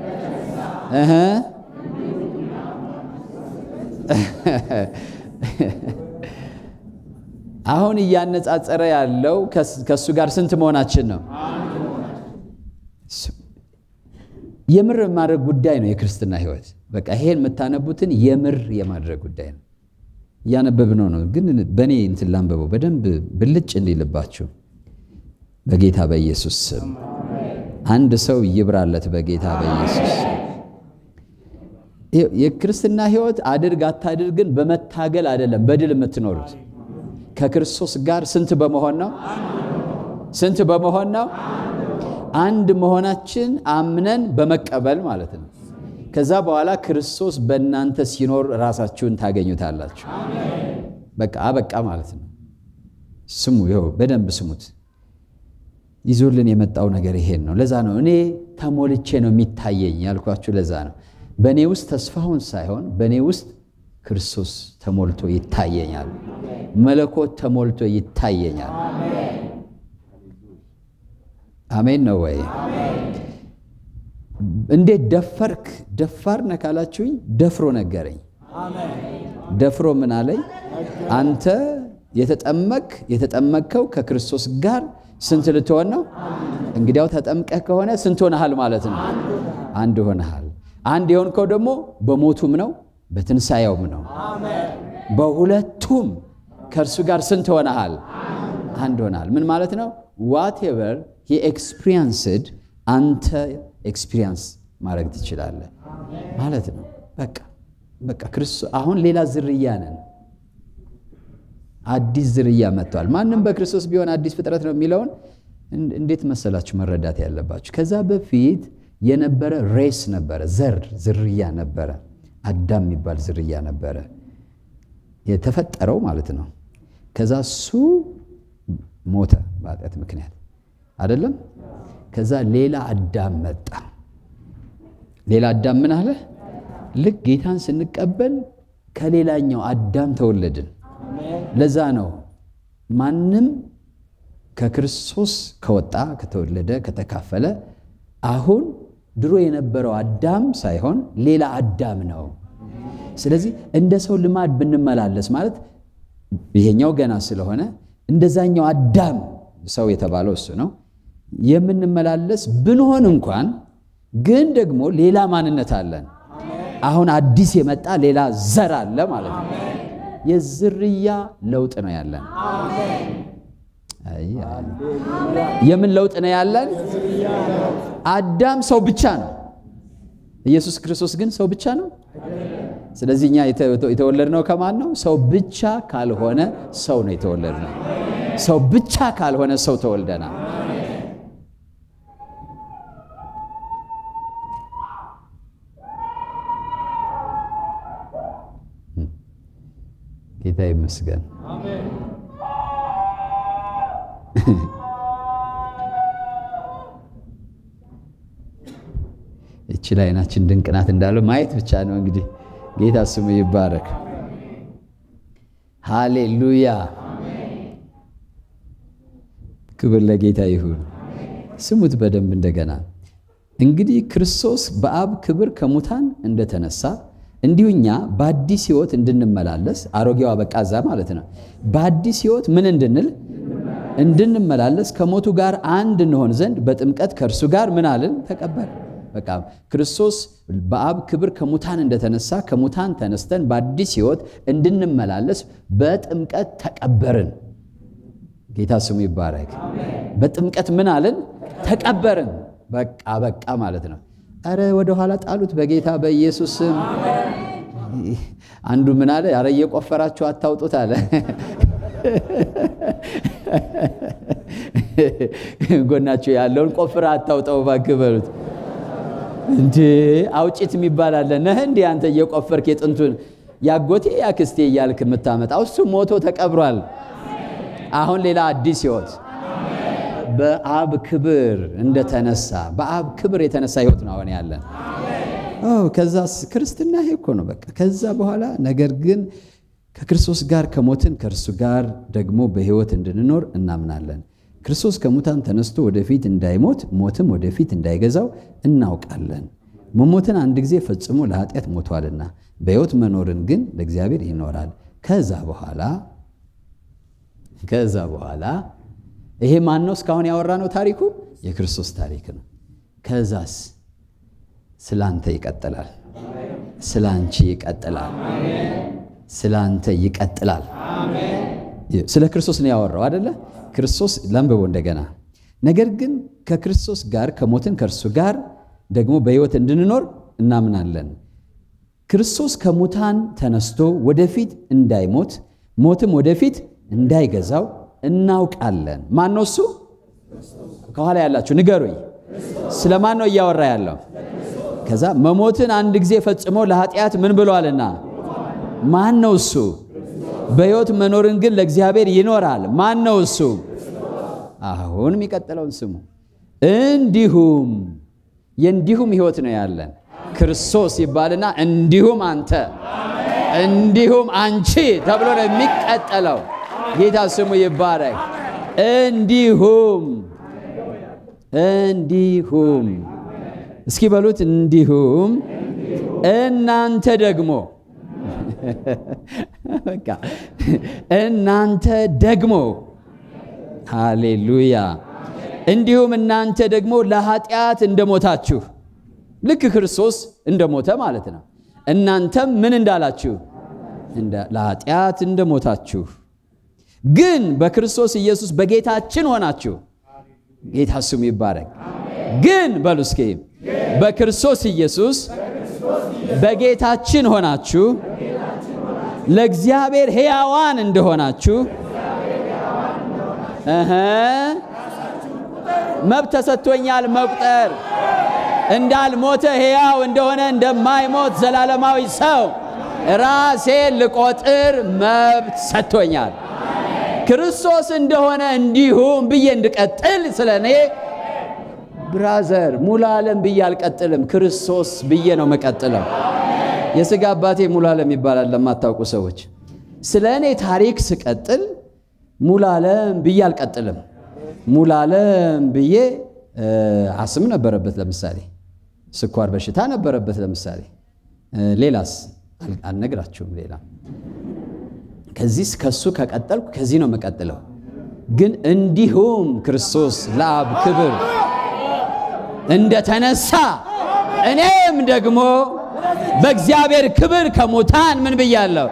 Speaker 1: አሁን እያነጻጸረ ያለው ከእሱ ጋር ስንት መሆናችን ነው? የምር የማድረግ ጉዳይ ነው የክርስትና ሕይወት። በቃ ይሄን የምታነቡትን የምር የማድረግ ጉዳይ ነው። እያነበብነው ነው፣ ግን በእኔ እንትን ላንበበው በደንብ ብልጭ እንዲልባችሁ በጌታ በኢየሱስ ስም አንድ ሰው ይብራለት በጌታ በኢየሱስ ስም። የክርስትና ሕይወት አድርግ አታድርግን በመታገል አይደለም፣ በድል የምትኖሩት ከክርስቶስ ጋር ስንት በመሆን ነው? ስንት በመሆን ነው? አንድ መሆናችን አምነን በመቀበል ማለት ነው። ከዛ በኋላ ክርስቶስ በእናንተ ሲኖር ራሳችሁን ታገኙታላችሁ። በቃ አበቃ ማለት ነው። ስሙ፣ ይኸው በደንብ ስሙት። ይዞልን የመጣው ነገር ይሄን ነው። ለዛ ነው እኔ ተሞልቼ ነው የሚታየኝ ያልኳችሁ። ለዛ ነው በእኔ ውስጥ ተስፋውን ሳይሆን በእኔ ውስጥ ክርስቶስ ተሞልቶ ይታየኛል። መለኮት ተሞልቶ ይታየኛል። አሜን ነው ወይ? እንዴት ደፈርክ? ደፋር ነህ ካላችሁኝ ደፍሮ ነገረኝ። ደፍሮ ምን አለኝ? አንተ የተጠመቅ የተጠመቅከው ከክርስቶስ ጋር ስንት ልትሆን ነው? እንግዲያው ተጠምቀህ ከሆነ ስንት ሆነሃል ማለት ነው? አንድ ሆነሃል። አንድ የሆንከው ደግሞ በሞቱም ነው በትንሣኤውም ነው። በሁለቱም ከእርሱ ጋር ስንት ሆነሃል? አንድ ሆነሃል። ምን ማለት ነው? ዋቴቨር ሂ ኤክስፒሪየንስድ አንተ ኤክስፒሪየንስ ማድረግ ትችላለህ ማለት ነው። በቃ በቃ ክርስቶስ አሁን ሌላ ዝርያ ነን። አዲስ ዝርያ መጥቷል። ማንም በክርስቶስ ቢሆን አዲስ ፍጥረት ነው የሚለውን እንዴት መሰላችሁ መረዳት ያለባችሁ? ከዛ በፊት የነበረ ሬስ ነበረ፣ ዘር ዝርያ ነበረ። አዳም የሚባል ዝርያ ነበረ የተፈጠረው ማለት ነው። ከዛ እሱ ሞተ በኃጢአት ምክንያት አይደለም። ከዛ ሌላ አዳም መጣ። ሌላ አዳም ምን አለ? ልክ ጌታን ስንቀበል ከሌላኛው አዳም ተወለድን። ለዛ ነው ማንም ከክርስቶስ ከወጣ ከተወለደ ከተካፈለ አሁን ድሮ የነበረው አዳም ሳይሆን ሌላ አዳም ነው። ስለዚህ እንደ ሰው ልማድ ብንመላለስ ማለት ይሄኛው ገና ስለሆነ እንደዛኛው አዳም ሰው የተባለው እሱ ነው የምንመላለስ ብንሆን እንኳን ግን ደግሞ ሌላ ማንነት አለን። አሁን አዲስ የመጣ ሌላ ዘር አለ ማለት ነው። የዝርያ ለውጥ ነው ያለን። የምን ለውጥ ነው ያለን? አዳም ሰው ብቻ ነው። ኢየሱስ ክርስቶስ ግን ሰው ብቻ ነው። ስለዚህ እኛ የተወለድነው ከማን ነው? ሰው ብቻ ካልሆነ ሰው ነው የተወለድነው። ሰው ብቻ ካልሆነ ሰው ተወልደናል። ጌታ ይመስገን። እቺ ላይ አይናችን ድንቅ ናት እንዳለው ማየት ብቻ ነው እንግዲህ። ጌታ ስሙ ይባረክ። ሃሌሉያ፣ ክብር ለጌታ ይሁን። ስሙት በደንብ እንደገና። እንግዲህ ክርስቶስ በአብ ክብር ከሙታን እንደተነሳ እንዲሁ እኛ በአዲስ ሕይወት እንድንመላለስ አሮጌው አበቃ እዛ ማለት ነው። በአዲስ ሕይወት ምን እንድንል እንድንመላለስ ከሞቱ ጋር አንድ እንሆን ዘንድ በጥምቀት ከእርሱ ጋር ምን አልን? ተቀበር በቃ ክርስቶስ በአብ ክብር ከሙታን እንደተነሳ ከሙታን ተነስተን በአዲስ ሕይወት እንድንመላለስ በጥምቀት ተቀበርን። ጌታ ስሙ ይባረክ። በጥምቀት ምን አልን? ተቀበርን። በቃ በቃ ማለት ነው። አረ ወደ ኋላ ጣሉት በጌታ በኢየሱስ ስም። አንዱ ምን አለ? አረ እየቆፈራችሁ አታውጡት አለ። ጎናችሁ ያለውን ቆፍራ አታውጠው እባክህ በሉት። እንዴ አውጭት የሚባል አለ። ነህ እንዴ አንተ እየቆፈርክ የጥንቱን ያጎቴ ያክስቴ እያልክ የምታመጣው እሱ ሞቶ ተቀብሯል። አሁን ሌላ አዲስ ሕይወት በአብ ክብር እንደተነሳ በአብ ክብር የተነሳ ሕይወት ነው አሁን ያለን። ከዛስ ክርስትና ይሄ እኮ ነው በቃ። ከዛ በኋላ ነገር ግን ከክርስቶስ ጋር ከሞትን ከእርሱ ጋር ደግሞ በሕይወት እንድንኖር እናምናለን። ክርስቶስ ከሙታን ተነስቶ ወደፊት እንዳይሞት ሞትም ወደፊት እንዳይገዛው እናውቃለን። መሞትን አንድ ጊዜ ፈጽሞ ለኃጢአት ሞቷልና በሕይወት መኖርን ግን ለእግዚአብሔር ይኖራል። ከዛ በኋላ ከዛ በኋላ ይሄ ማን ነው? እስካሁን ያወራ ነው ታሪኩ የክርስቶስ ታሪክ ነው። ከዛስ ስለ አንተ ይቀጥላል። ስለ አንቺ ይቀጥላል። ስለ አንተ ይቀጥላል። ስለ ክርስቶስ ነው ያወራው አደለ? ክርስቶስ ለንብቦ እንደገና ነገር ግን ከክርስቶስ ጋር ከሞትን ከእርሱ ጋር ደግሞ በሕይወት እንድንኖር እናምናለን። ክርስቶስ ከሙታን ተነስቶ ወደፊት እንዳይሞት ሞትም ወደፊት እንዳይገዛው እናውቃለን። ማን ነው እሱ? ከኋላ ያላችሁ ንገሩኝ። ስለ ማን ነው እያወራ ያለው? ከዛ መሞትን አንድ ጊዜ ፈጽሞ ለኃጢአት ምን ብሏልና ማን ነው እሱ? በሕይወት መኖርን ግን ለእግዚአብሔር ይኖራል። ማን ነው እሱ? አሁን የሚቀጥለውን ስሙ። እንዲሁም የእንዲሁም ሕይወት ነው ያለን ክርስቶስ ይባልና እንዲሁም አንተ እንዲሁም አንቺ ተብሎ ነው የሚቀጠለው። ጌታ ስሙ ይባረክ። እንዲሁም እንዲሁም እስኪ በሉት እንዲሁም እናንተ ደግሞ በቃ እናንተ ደግሞ ሃሌሉያ እንዲሁም እናንተ ደግሞ ለኃጢአት እንደሞታችሁ ልክ ክርስቶስ እንደሞተ ማለት ነው። እናንተም ምን እንዳላችሁ ለኃጢአት እንደሞታችሁ ግን በክርስቶስ ኢየሱስ በጌታችን ሆናችሁ ጌታ ስሙ ይባረክ። ግን በሉ እስኪ በክርስቶስ ኢየሱስ በጌታችን ሆናችሁ ለእግዚአብሔር ሕያዋን እንደሆናችሁ እህ መብት ተሰጥቶኛል መቁጠር እንዳልሞተ ሕያው እንደሆነ እንደማይሞት ዘላለማዊ ሰው ራሴን ልቆጥር መብት ሰጥቶኛል። ክርስቶስ እንደሆነ እንዲሁም ብዬ እንድቀጥል ስለ እኔ ብራዘር ሙሉ ዓለም ብዬ አልቀጥልም፣ ክርስቶስ ብዬ ነው መቀጥለው። የሥጋ አባቴ ሙሉ ዓለም ይባላል ለማታውቁ ሰዎች። ስለ እኔ ታሪክ ስቀጥል ሙሉ ዓለም ብዬ አልቀጥልም። ሙሉ ዓለም ብዬ አስም ነበረበት። ለምሳሌ ስኳር በሽታ ነበረበት ለምሳሌ። ሌላስ አልነግራችሁም። ሌላ ከዚህ ከሱ ከቀጠልኩ ከዚህ ነው የምቀጥለው። ግን እንዲሁም ክርስቶስ ለአብ ክብር እንደተነሳ እኔም ደግሞ በእግዚአብሔር ክብር ከሙታን ምን ብያለሁ?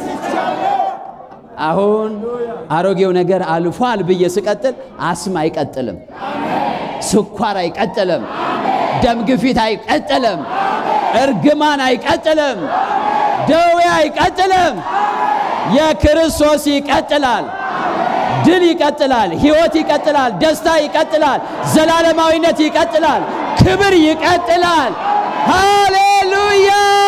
Speaker 1: አሁን አሮጌው ነገር አልፏል ብዬ ስቀጥል አስም አይቀጥልም፣ ስኳር አይቀጥልም፣ ደም ግፊት አይቀጥልም፣ እርግማን አይቀጥልም፣ ደዌ አይቀጥልም። የክርስቶስ ይቀጥላል። ድል ይቀጥላል። ሕይወት ይቀጥላል። ደስታ ይቀጥላል። ዘላለማዊነት ይቀጥላል። ክብር ይቀጥላል። ሃሌሉያ!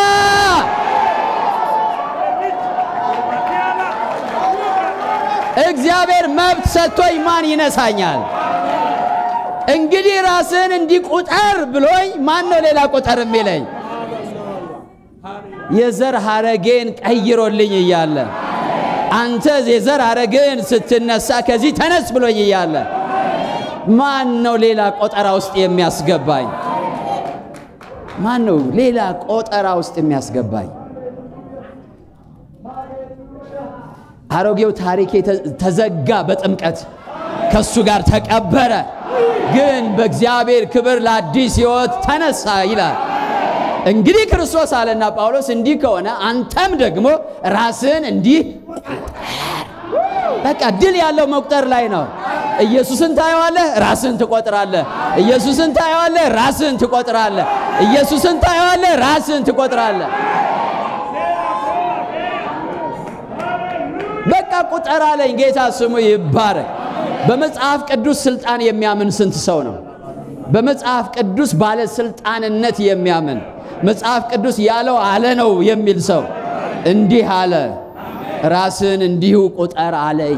Speaker 1: እግዚአብሔር መብት ሰጥቶኝ ማን ይነሳኛል? እንግዲህ ራስን እንዲቁጠር ብሎኝ ማን ነው ሌላ ቁጠር የሚለኝ? የዘር ሐረጌን ቀይሮልኝ እያለ አንተ የዘር ሐረግን ስትነሳ ከዚህ ተነስ ብሎኝ እያለ ማን ነው ሌላ ቆጠራ ውስጥ የሚያስገባኝ? ማን ነው ሌላ ቆጠራ ውስጥ የሚያስገባኝ? አሮጌው ታሪኬ ተዘጋ በጥምቀት ከሱ ጋር ተቀበረ። ግን በእግዚአብሔር ክብር ለአዲስ ሕይወት ተነሳ ይላል። እንግዲህ ክርስቶስ አለና ጳውሎስ እንዲህ ከሆነ አንተም ደግሞ ራስን እንዲህ በቃ ድል ያለው መቁጠር ላይ ነው። ኢየሱስን ታየዋለህ፣ ራስን ትቆጥራለህ። ኢየሱስን ታየዋለህ፣ ራስን ትቆጥራለህ። ኢየሱስን ታየዋለህ፣ ራስን ትቆጥራለህ። በቃ ቁጠር አለኝ። ጌታ ስሙ ይባረክ። በመጽሐፍ ቅዱስ ስልጣን የሚያምን ስንት ሰው ነው? በመጽሐፍ ቅዱስ ባለስልጣንነት የሚያምን መጽሐፍ ቅዱስ ያለው አለ ነው የሚል ሰው እንዲህ አለ፣ ራስን እንዲሁ ቁጠር አለኝ።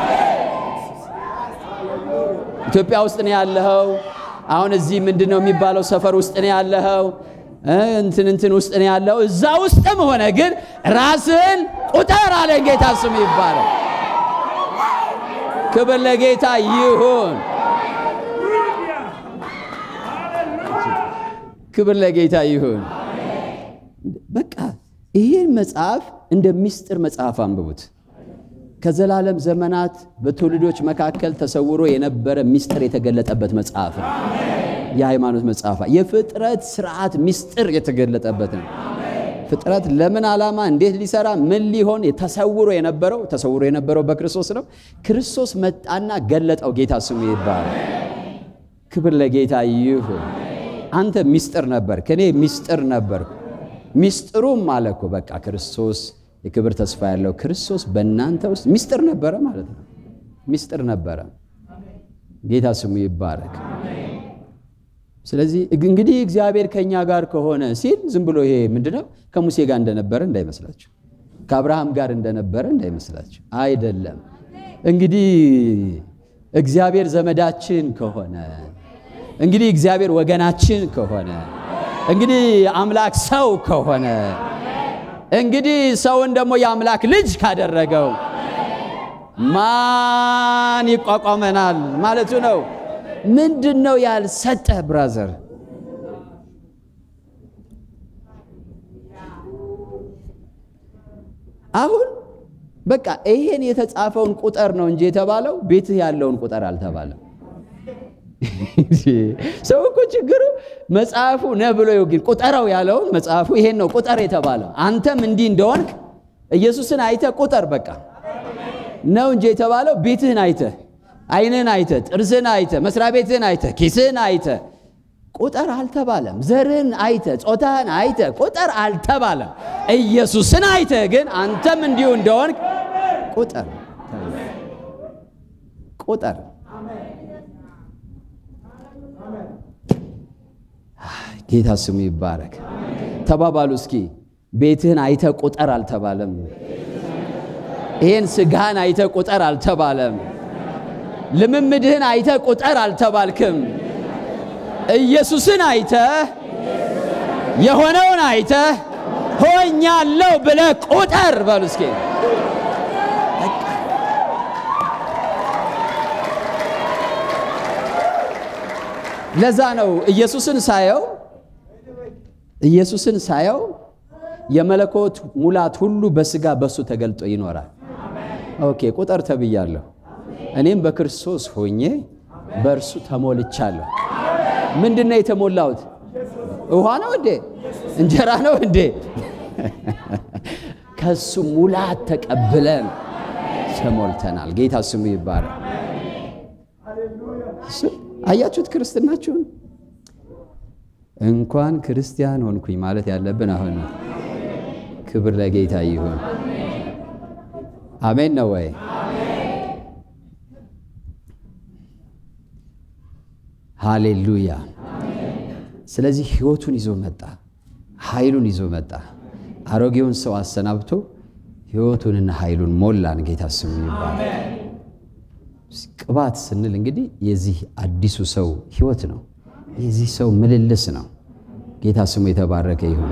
Speaker 1: ኢትዮጵያ ውስጥ ነው ያለኸው። አሁን እዚህ ምንድን ነው የሚባለው ሰፈር ውስጥ ነው ያለኸው፣ እንትን እንትን ውስጥ ነው ያለው። እዛ ውስጥም ሆነ ግን ራስን ቁጠር አለኝ። ጌታ ስሙ ይባላል። ክብር ለጌታ ይሁን። ክብር ለጌታ ይሁን። በቃ ይህን መጽሐፍ እንደ ምስጢር መጽሐፍ አንብቡት። ከዘላለም ዘመናት በትውልዶች መካከል ተሰውሮ የነበረ ምስጢር የተገለጠበት መጽሐፍ ነው። የሃይማኖት መጽሐፍ የፍጥረት ስርዓት ምስጢር የተገለጠበት ነው። ፍጥረት ለምን ዓላማ እንዴት ሊሰራ ምን ሊሆን ተሰውሮ የነበረው ተሰውሮ የነበረው በክርስቶስ ነው። ክርስቶስ መጣና ገለጠው። ጌታ ስሙ ይባላል። ክብር ለጌታ ይሁን። አንተ ምስጢር ነበር፣ ከኔ ምስጢር ነበር። ምስጢሩም አለ እኮ በቃ ክርስቶስ የክብር ተስፋ ያለው ክርስቶስ በእናንተ ውስጥ ምስጢር ነበረ ማለት ነው። ምስጢር ነበረ። ጌታ ስሙ ይባረክ። ስለዚህ እንግዲህ እግዚአብሔር ከእኛ ጋር ከሆነ ሲል ዝም ብሎ ይሄ ምንድነው ከሙሴ ጋር እንደነበረ እንዳይመስላችሁ፣ ከአብርሃም ጋር እንደነበረ እንዳይመስላችሁ። አይደለም። እንግዲህ እግዚአብሔር ዘመዳችን ከሆነ እንግዲህ እግዚአብሔር ወገናችን ከሆነ እንግዲህ አምላክ ሰው ከሆነ እንግዲህ ሰውን ደግሞ የአምላክ ልጅ ካደረገው ማን ይቋቋመናል ማለቱ ነው። ምንድን ነው ያልሰጠ ብራዘር? አሁን በቃ ይሄን የተጻፈውን ቁጠር ነው እንጂ የተባለው ቤትህ ያለውን ቁጠር አልተባለም። ሰው እኮ ችግሩ መጽሐፉ ነ ብሎ ግን ቁጠረው ያለውን መጽሐፉ ይሄን ነው ቁጠር የተባለው። አንተም እንዲህ እንደሆንክ ኢየሱስን አይተህ ቁጠር በቃ ነው እንጂ የተባለው ቤትህን አይተህ ዓይንህን አይተህ ጥርስህን አይተህ መስሪያ ቤትህን አይተህ ኪስህን አይተህ ቁጠር አልተባለም። ዘርህን አይተህ ጾታህን አይተህ ቁጠር አልተባለም። ኢየሱስን አይተህ ግን አንተም እንዲሁ እንደሆንክ ቁጠር ቁጠር። ጌታ ስሙ ይባረክ። ተባባሉ እስኪ ቤትህን አይተህ ቁጠር አልተባለም። ይሄን ስጋህን አይተህ ቁጠር አልተባለም። ልምምድህን አይተህ ቁጠር አልተባልክም። ኢየሱስን አይተህ የሆነውን አይተህ ሆኛለሁ ብለህ ቁጠር በሉ እስኪ። ለዛ ነው ኢየሱስን ሳየው ኢየሱስን ሳየው የመለኮት ሙላት ሁሉ በስጋ በሱ ተገልጦ ይኖራል። ኦኬ ቁጠር ተብያለሁ። እኔም በክርስቶስ ሆኜ በእርሱ ተሞልቻለሁ። ምንድን ነው የተሞላሁት? ውሃ ነው እንዴ? እንጀራ ነው እንዴ? ከሱ ሙላት ተቀብለን ተሞልተናል። ጌታ ስሙ ይባላል። አያችሁት ክርስትናችሁን? እንኳን ክርስቲያን ሆንኩኝ ማለት ያለብን አሁን ነው። ክብር ለጌታ ይሁን። አሜን ነው ወይ? ሃሌሉያ። ስለዚህ ህይወቱን ይዞ መጣ፣ ኃይሉን ይዞ መጣ። አሮጌውን ሰው አሰናብቶ ህይወቱንና ኃይሉን ሞላን። ጌታ ስሙ ይባላል። ቅባት ስንል እንግዲህ የዚህ አዲሱ ሰው ህይወት ነው። የዚህ ሰው ምልልስ ነው። ጌታ ስሙ የተባረከ ይሁን።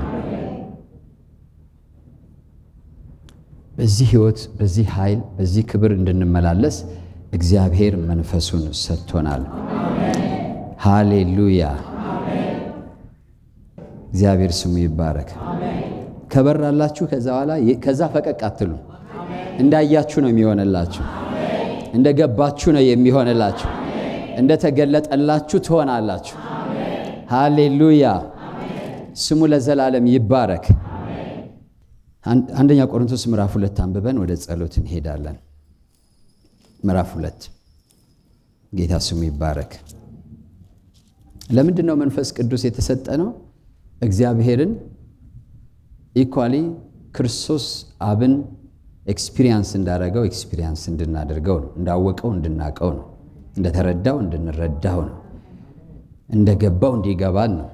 Speaker 1: በዚህ ህይወት፣ በዚህ ኃይል፣ በዚህ ክብር እንድንመላለስ እግዚአብሔር መንፈሱን ሰጥቶናል። ሃሌሉያ። እግዚአብሔር ስሙ ይባረክ። ከበራላችሁ ከዛ በኋላ ከዛ ፈቀቅ አትሉ። እንዳያችሁ ነው የሚሆንላችሁ። እንደገባችሁ ነው የሚሆንላችሁ። እንደተገለጠላችሁ ትሆናላችሁ። ሃሌሉያ ስሙ ለዘላለም ይባረክ። አንደኛ ቆሮንቶስ ምዕራፍ ሁለት አንብበን ወደ ጸሎት እንሄዳለን። ምዕራፍ ሁለት ጌታ ስሙ ይባረክ። ለምንድን ነው መንፈስ ቅዱስ የተሰጠ ነው? እግዚአብሔርን ኢኳሊ ክርስቶስ አብን ኤክስፒሪየንስ እንዳደረገው ኤክስፒሪየንስ እንድናደርገው ነው። እንዳወቀው እንድናቀው ነው። እንደተረዳው እንድንረዳው ነው። እንደገባው እንዲገባን ነው።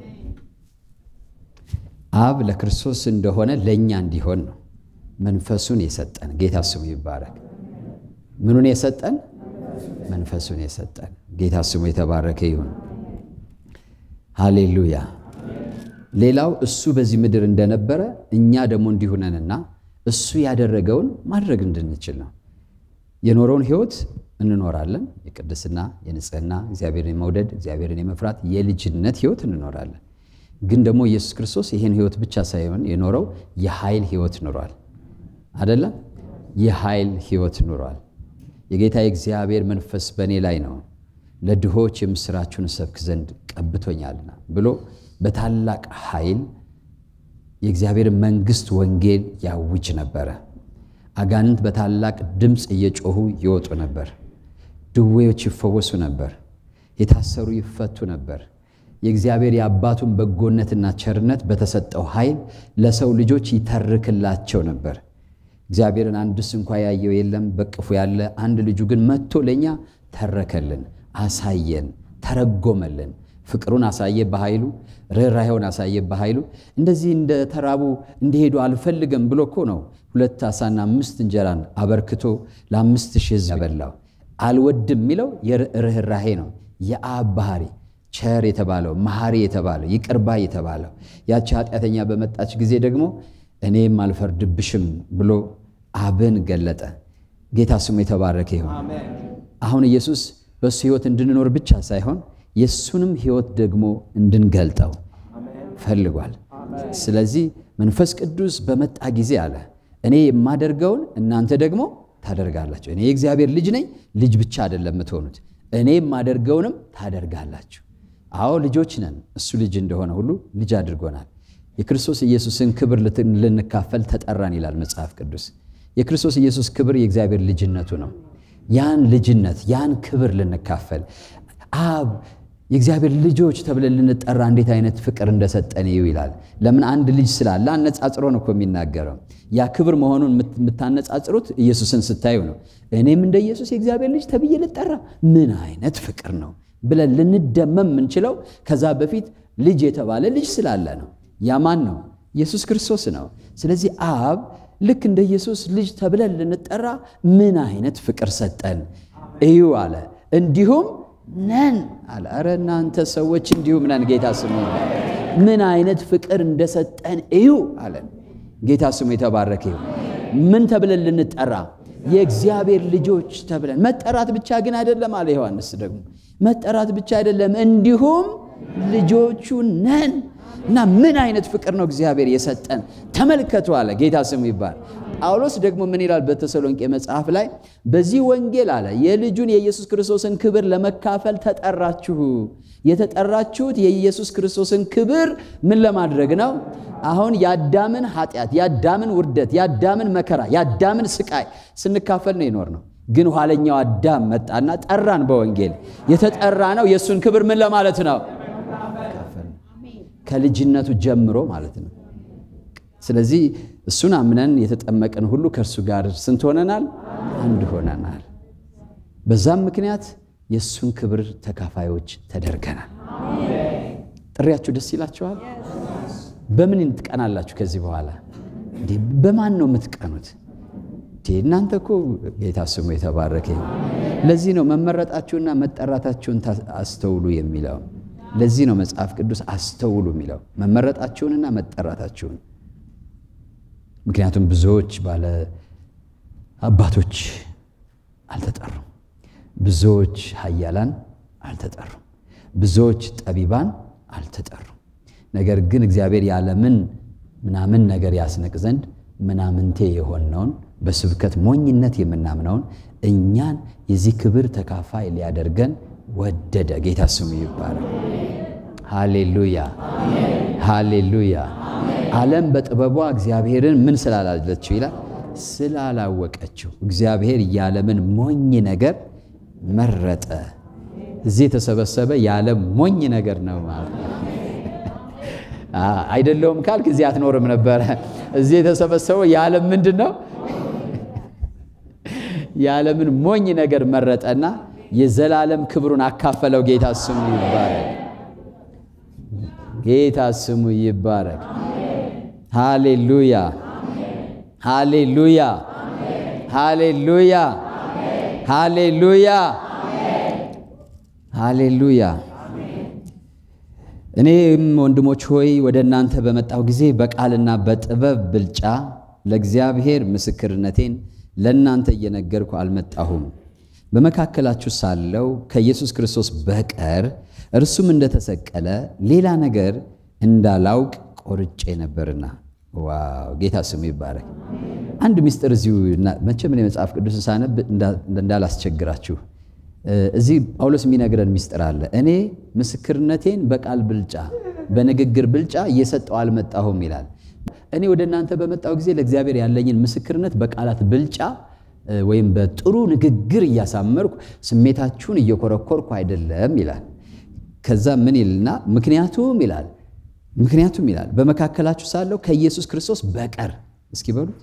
Speaker 1: አብ ለክርስቶስ እንደሆነ ለእኛ እንዲሆን ነው መንፈሱን የሰጠን። ጌታ ስሙ ይባረክ። ምኑን የሰጠን? መንፈሱን የሰጠን። ጌታ ስሙ የተባረከ ይሁን። ሃሌሉያ። ሌላው እሱ በዚህ ምድር እንደነበረ እኛ ደግሞ እንዲሁነንና እሱ ያደረገውን ማድረግ እንድንችል ነው። የኖረውን ሕይወት እንኖራለን። የቅድስና፣ የንጽህና፣ እግዚአብሔርን የመውደድ እግዚአብሔርን የመፍራት የልጅነት ሕይወት እንኖራለን። ግን ደግሞ ኢየሱስ ክርስቶስ ይህን ሕይወት ብቻ ሳይሆን የኖረው የኃይል ሕይወት ኑሯል። አደለም? የኃይል ሕይወት ኑሯል። የጌታ የእግዚአብሔር መንፈስ በእኔ ላይ ነው፣ ለድሆች የምሥራችሁን ሰብክ ዘንድ ቀብቶኛልና ብሎ በታላቅ ኃይል የእግዚአብሔር መንግሥት ወንጌል ያውጅ ነበረ። አጋንንት በታላቅ ድምፅ እየጮኹ ይወጡ ነበር። ድዌዎች ይፈወሱ ነበር። የታሰሩ ይፈቱ ነበር። የእግዚአብሔር የአባቱን በጎነትና ቸርነት በተሰጠው ኃይል ለሰው ልጆች ይተርክላቸው ነበር። እግዚአብሔርን አንድስ እንኳ ያየው የለም፣ በቅፉ ያለ አንድ ልጁ ግን መጥቶ ለእኛ ተረከልን፣ አሳየን፣ ተረጎመልን። ፍቅሩን አሳየ በኃይሉ፣ ርኅራኄውን አሳየ በኃይሉ። እንደዚህ እንደ ተራቡ እንዲሄዱ አልፈልግም ብሎ እኮ ነው ሁለት ዓሣና አምስት እንጀራን አበርክቶ ለአምስት ሺህ ሕዝብ ያበላው። አልወድም የሚለው የርኅራኄ ነው። የአብ ባህሪ ቸር የተባለው መሐሪ የተባለው ይቅርባ የተባለው ያቺ ኃጢአተኛ በመጣች ጊዜ ደግሞ እኔም አልፈርድብሽም ብሎ አብን ገለጠ። ጌታ ስሙ የተባረከ ይሁን። አሁን ኢየሱስ በእሱ ሕይወት እንድንኖር ብቻ ሳይሆን የእሱንም ሕይወት ደግሞ እንድንገልጠው ፈልጓል። ስለዚህ መንፈስ ቅዱስ በመጣ ጊዜ አለ እኔ የማደርገውን እናንተ ደግሞ ታደርጋላችሁ። እኔ የእግዚአብሔር ልጅ ነኝ። ልጅ ብቻ አይደለም የምትሆኑት፣ እኔ የማደርገውንም ታደርጋላችሁ። አዎ ልጆች ነን። እሱ ልጅ እንደሆነ ሁሉ ልጅ አድርጎናል። የክርስቶስ ኢየሱስን ክብር ልንካፈል ተጠራን ይላል መጽሐፍ ቅዱስ። የክርስቶስ ኢየሱስ ክብር የእግዚአብሔር ልጅነቱ ነው። ያን ልጅነት ያን ክብር ልንካፈል አብ የእግዚአብሔር ልጆች ተብለን ልንጠራ እንዴት አይነት ፍቅር እንደሰጠን ይው ይላል። ለምን አንድ ልጅ ስላለ አነጻጽሮ ነው እኮ የሚናገረው። ያ ክብር መሆኑን የምታነጻጽሩት ኢየሱስን ስታዩ ነው። እኔም እንደ ኢየሱስ የእግዚአብሔር ልጅ ተብዬ ልጠራ ምን አይነት ፍቅር ነው ብለን ልንደመም የምንችለው ከዛ በፊት ልጅ የተባለ ልጅ ስላለ ነው። ያ ማን ነው? ኢየሱስ ክርስቶስ ነው። ስለዚህ አብ ልክ እንደ ኢየሱስ ልጅ ተብለን ልንጠራ ምን አይነት ፍቅር ሰጠን እዩ አለ። እንዲሁም ነን አለ። ኧረ እናንተ ሰዎች እንዲሁም ነን። ጌታ ስሙ ምን አይነት ፍቅር እንደሰጠን እዩ አለን። ጌታ ስሙ የተባረከ ይሁን። ምን ተብለን ልንጠራ? የእግዚአብሔር ልጆች ተብለን። መጠራት ብቻ ግን አይደለም አለ ዮሐንስ ደግሞ መጠራት ብቻ አይደለም፣ እንዲሁም ልጆቹ ነን። እና ምን አይነት ፍቅር ነው እግዚአብሔር የሰጠን ተመልከቱ አለ። ጌታ ስሙ ይባል። ጳውሎስ ደግሞ ምን ይላል በተሰሎንቄ መጽሐፍ ላይ በዚህ ወንጌል አለ የልጁን የኢየሱስ ክርስቶስን ክብር ለመካፈል ተጠራችሁ። የተጠራችሁት የኢየሱስ ክርስቶስን ክብር ምን ለማድረግ ነው? አሁን የአዳምን ኃጢአት፣ የአዳምን ውርደት፣ የአዳምን መከራ፣ የአዳምን ስቃይ ስንካፈል ነው የኖር ነው። ግን ኋለኛው አዳም መጣና ጠራን። በወንጌል የተጠራ ነው የእሱን ክብር ምን ለማለት ነው? ከልጅነቱ ጀምሮ ማለት ነው። ስለዚህ እሱን አምነን የተጠመቅን ሁሉ ከእርሱ ጋር ስንት ሆነናል? አንድ ሆነናል። በዛም ምክንያት የእሱን ክብር ተካፋዮች ተደርገናል። ጥሪያችሁ ደስ ይላችኋል? በምን ትቀናላችሁ? ከዚህ በኋላ እንዴ በማን ነው የምትቀኑት? እናንተ እኮ ጌታ ስሙ የተባረከ። ለዚህ ነው መመረጣችሁና መጠራታችሁን አስተውሉ የሚለው። ለዚህ ነው መጽሐፍ ቅዱስ አስተውሉ የሚለው መመረጣችሁንና መጠራታችሁን። ምክንያቱም ብዙዎች ባለ አባቶች አልተጠሩም፣ ብዙዎች ኃያላን አልተጠሩም፣ ብዙዎች ጠቢባን አልተጠሩም። ነገር ግን እግዚአብሔር ያለምን ምናምን ነገር ያስንቅ ዘንድ ምናምንቴ የሆነውን በስብከት ሞኝነት የምናምነውን እኛን የዚህ ክብር ተካፋይ ሊያደርገን ወደደ። ጌታ ስሙ ይባላል። ሃሌሉያ ሃሌሉያ። ዓለም በጥበቧ እግዚአብሔርን ምን ስላላለችው ይላል ስላላወቀችው፣ እግዚአብሔር የዓለምን ሞኝ ነገር መረጠ። እዚህ የተሰበሰበ የዓለም ሞኝ ነገር ነው ማለት ነው። አይደለውም ካልክ እዚህ አትኖርም ነበረ። እዚህ የተሰበሰበው የዓለም ምንድን ነው? የዓለምን ሞኝ ነገር መረጠና የዘላለም ክብሩን አካፈለው። ጌታ ስሙ ይባረክ። ጌታ ስሙ ይባረክ። ሃሌሉያ ሃሌሉያ ሃሌሉያ ሃሌሉያ ሃሌሉያ። እኔም ወንድሞች ሆይ ወደ እናንተ በመጣሁ ጊዜ በቃልና በጥበብ ብልጫ ለእግዚአብሔር ምስክርነቴን ለእናንተ እየነገርኩ አልመጣሁም። በመካከላችሁ ሳለው ከኢየሱስ ክርስቶስ በቀር እርሱም እንደተሰቀለ ሌላ ነገር እንዳላውቅ ቆርጬ ነበርና። ዋው ጌታ ስሙ ይባረክ። አንድ ምስጢር እዚሁ መቼም እኔ መጽሐፍ ቅዱስን ሳነብ እንዳላስቸግራችሁ እዚህ ጳውሎስ የሚነግረን ምስጢር አለ። እኔ ምስክርነቴን በቃል ብልጫ በንግግር ብልጫ እየሰጠው አልመጣሁም ይላል። እኔ ወደ እናንተ በመጣሁ ጊዜ ለእግዚአብሔር ያለኝን ምስክርነት በቃላት ብልጫ ወይም በጥሩ ንግግር እያሳመርኩ ስሜታችሁን እየኮረኮርኩ አይደለም ይላል። ከዛ ምን ይልና ምክንያቱም ይላል ምክንያቱም ይላል በመካከላችሁ ሳለው ከኢየሱስ ክርስቶስ በቀር እስኪ በሉት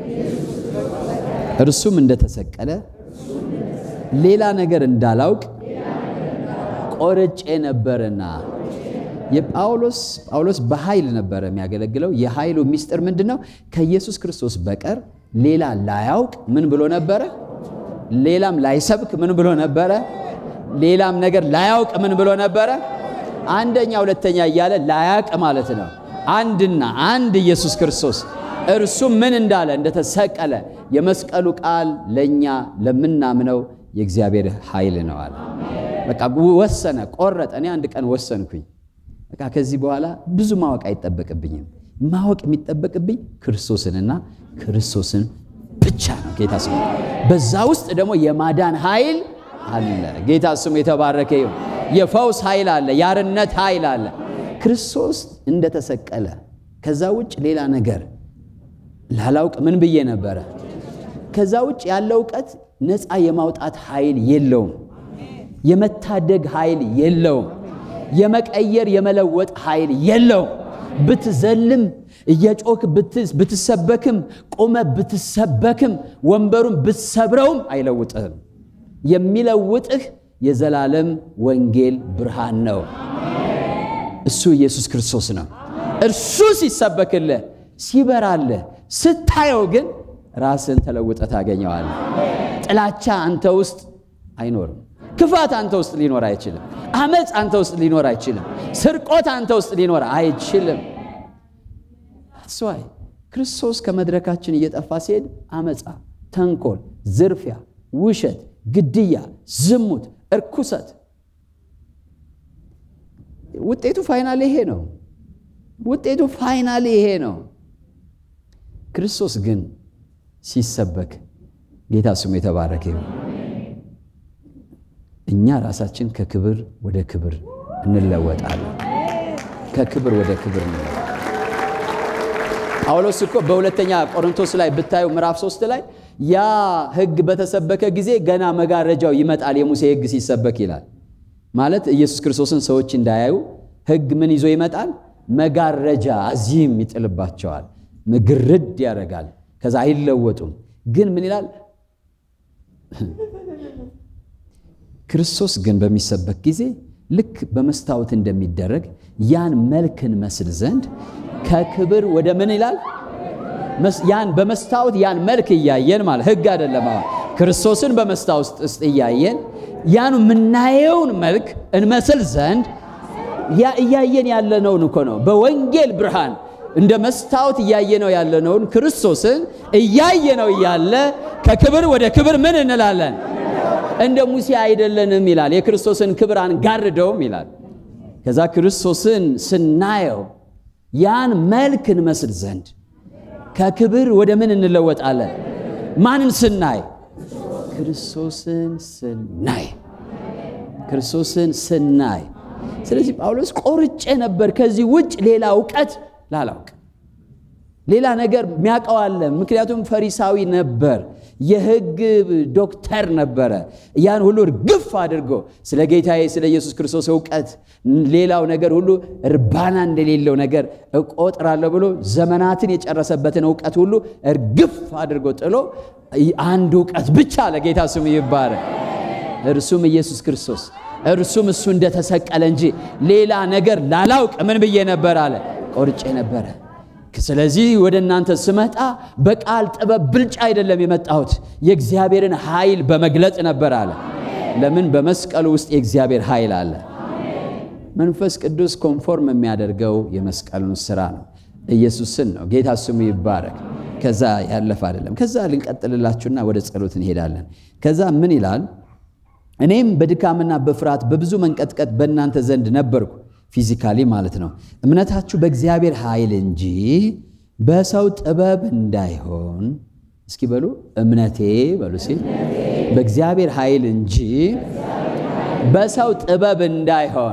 Speaker 1: እርሱም እንደተሰቀለ ሌላ ነገር እንዳላውቅ ቆርጬ ነበርና። የጳውሎስ ጳውሎስ በኃይል ነበረ የሚያገለግለው። የኃይሉ ምስጢር ምንድን ነው? ከኢየሱስ ክርስቶስ በቀር ሌላ ላያውቅ ምን ብሎ ነበረ? ሌላም ላይሰብክ ምን ብሎ ነበረ? ሌላም ነገር ላያውቅ ምን ብሎ ነበረ? አንደኛ ሁለተኛ እያለ ላያውቅ ማለት ነው። አንድና አንድ ኢየሱስ ክርስቶስ እርሱም ምን እንዳለ እንደተሰቀለ የመስቀሉ ቃል ለእኛ ለምናምነው የእግዚአብሔር ኃይል ነው አለ። በቃ ወሰነ፣ ቆረጠ። እኔ አንድ ቀን ወሰንኩኝ። በቃ ከዚህ በኋላ ብዙ ማወቅ አይጠበቅብኝም። ማወቅ የሚጠበቅብኝ ክርስቶስንና ክርስቶስን ብቻ ነው። ጌታ ስሙ። በዛ ውስጥ ደግሞ የማዳን ኃይል አለ። ጌታ ስሙ የተባረከ ይሁን። የፈውስ ኃይል አለ። የአርነት ኃይል አለ። ክርስቶስ እንደተሰቀለ ከዛ ውጭ ሌላ ነገር ላላውቅ ምን ብዬ ነበረ? ከዛ ውጭ ያለ እውቀት ነፃ የማውጣት ኃይል የለውም። የመታደግ ኃይል የለውም። የመቀየር የመለወጥ ኃይል የለውም። ብትዘልም እየጮክ ብትሰበክም ቆመ ብትሰበክም ወንበሩን ብትሰብረውም አይለውጥህም። የሚለውጥህ የዘላለም ወንጌል ብርሃን ነው። እሱ ኢየሱስ ክርስቶስ ነው። እርሱ ሲሰበክልህ ሲበራልህ ስታየው ግን ራስን ተለውጠ ታገኘዋለህ። ጥላቻ አንተ ውስጥ አይኖርም። ክፋት አንተ ውስጥ ሊኖር አይችልም። አመፅ አንተ ውስጥ ሊኖር አይችልም። ስርቆት አንተ ውስጥ ሊኖር አይችልም። ስዋይ ክርስቶስ ከመድረካችን እየጠፋ ሲሄድ አመፃ፣ ተንኮል፣ ዝርፊያ፣ ውሸት፣ ግድያ፣ ዝሙት፣ እርኩሰት ውጤቱ ፋይናል ይሄ ነው። ውጤቱ ፋይናሊ ይሄ ነው። ክርስቶስ ግን ሲሰበክ ጌታ ስሙ የተባረከ ይሁን። እኛ ራሳችን ከክብር ወደ ክብር እንለወጣለን። ከክብር ወደ ክብር እንለወጣለን። ጳውሎስ እኮ በሁለተኛ ቆሮንቶስ ላይ ብታዩ ምዕራፍ ሶስት ላይ ያ ሕግ በተሰበከ ጊዜ ገና መጋረጃው ይመጣል፣ የሙሴ ሕግ ሲሰበክ ይላል። ማለት ኢየሱስ ክርስቶስን ሰዎች እንዳያዩ ሕግ ምን ይዞ ይመጣል? መጋረጃ አዚም ይጥልባቸዋል፣ ግርድ ያደርጋል። ከዛ አይለወጡም። ግን ምን ይላል? ክርስቶስ ግን በሚሰበክ ጊዜ ልክ በመስታወት እንደሚደረግ ያን መልክን መስል ዘንድ ከክብር ወደ ምን ይላል? ያን በመስታወት ያን መልክ እያየን ማለት ሕግ አይደለም። ክርስቶስን በመስታወት ውስጥ እያየን ያን የምናየውን መልክ እንመስል ዘንድ ያ እያየን ያለነውን እኮ ነው። በወንጌል ብርሃን እንደ መስታወት እያየነው ያለነውን ክርስቶስን እያየነው እያለ ከክብር ወደ ክብር ምን እንላለን? እንደ ሙሴ አይደለንም ይላል። የክርስቶስን ክብር አንጋርደውም ይላል። ከዛ ክርስቶስን ስናየው ያን መልክ እንመስል ዘንድ ከክብር ወደ ምን እንለወጣለን? ማንን ስናይ? ክርስቶስን ስናይ ክርስቶስን ስናይ። ስለዚህ ጳውሎስ ቆርጬ ነበር ከዚህ ውጭ ሌላ እውቀት ላላውቅ ሌላ ነገር የሚያውቀው አለ። ምክንያቱም ፈሪሳዊ ነበር፣ የሕግ ዶክተር ነበረ። ያን ሁሉ እርግፍ አድርጎ ስለ ጌታዬ ስለ ኢየሱስ ክርስቶስ እውቀት ሌላው ነገር ሁሉ እርባና እንደሌለው ነገር እቆጥራለሁ ብሎ ዘመናትን የጨረሰበትን እውቀት ሁሉ እርግፍ አድርጎ ጥሎ አንድ እውቀት ብቻ ለጌታ ስሙ ይባረክ፣ እርሱም ኢየሱስ ክርስቶስ እርሱም እሱ እንደተሰቀለ እንጂ ሌላ ነገር ላላውቅ ምን ብዬ ነበር አለ ቆርጬ ነበረ። ስለዚህ ወደ እናንተ ስመጣ በቃል ጥበብ ብልጫ አይደለም የመጣሁት የእግዚአብሔርን ኃይል በመግለጥ ነበር አለ። ለምን? በመስቀሉ ውስጥ የእግዚአብሔር ኃይል አለ። መንፈስ ቅዱስ ኮንፎርም የሚያደርገው የመስቀሉን ስራ ነው፣ ኢየሱስን ነው። ጌታ ስሙ ይባረክ። ከዛ ያለፈ አይደለም። ከዛ ልንቀጥልላችሁና ወደ ጸሎት እንሄዳለን። ከዛ ምን ይላል? እኔም በድካምና በፍርሃት በብዙ መንቀጥቀጥ በእናንተ ዘንድ ነበርኩ ፊዚካሊ ማለት ነው። እምነታችሁ በእግዚአብሔር ኃይል እንጂ በሰው ጥበብ እንዳይሆን። እስኪ በሉ እምነቴ በሉ ሲል በእግዚአብሔር ኃይል እንጂ በሰው ጥበብ እንዳይሆን፣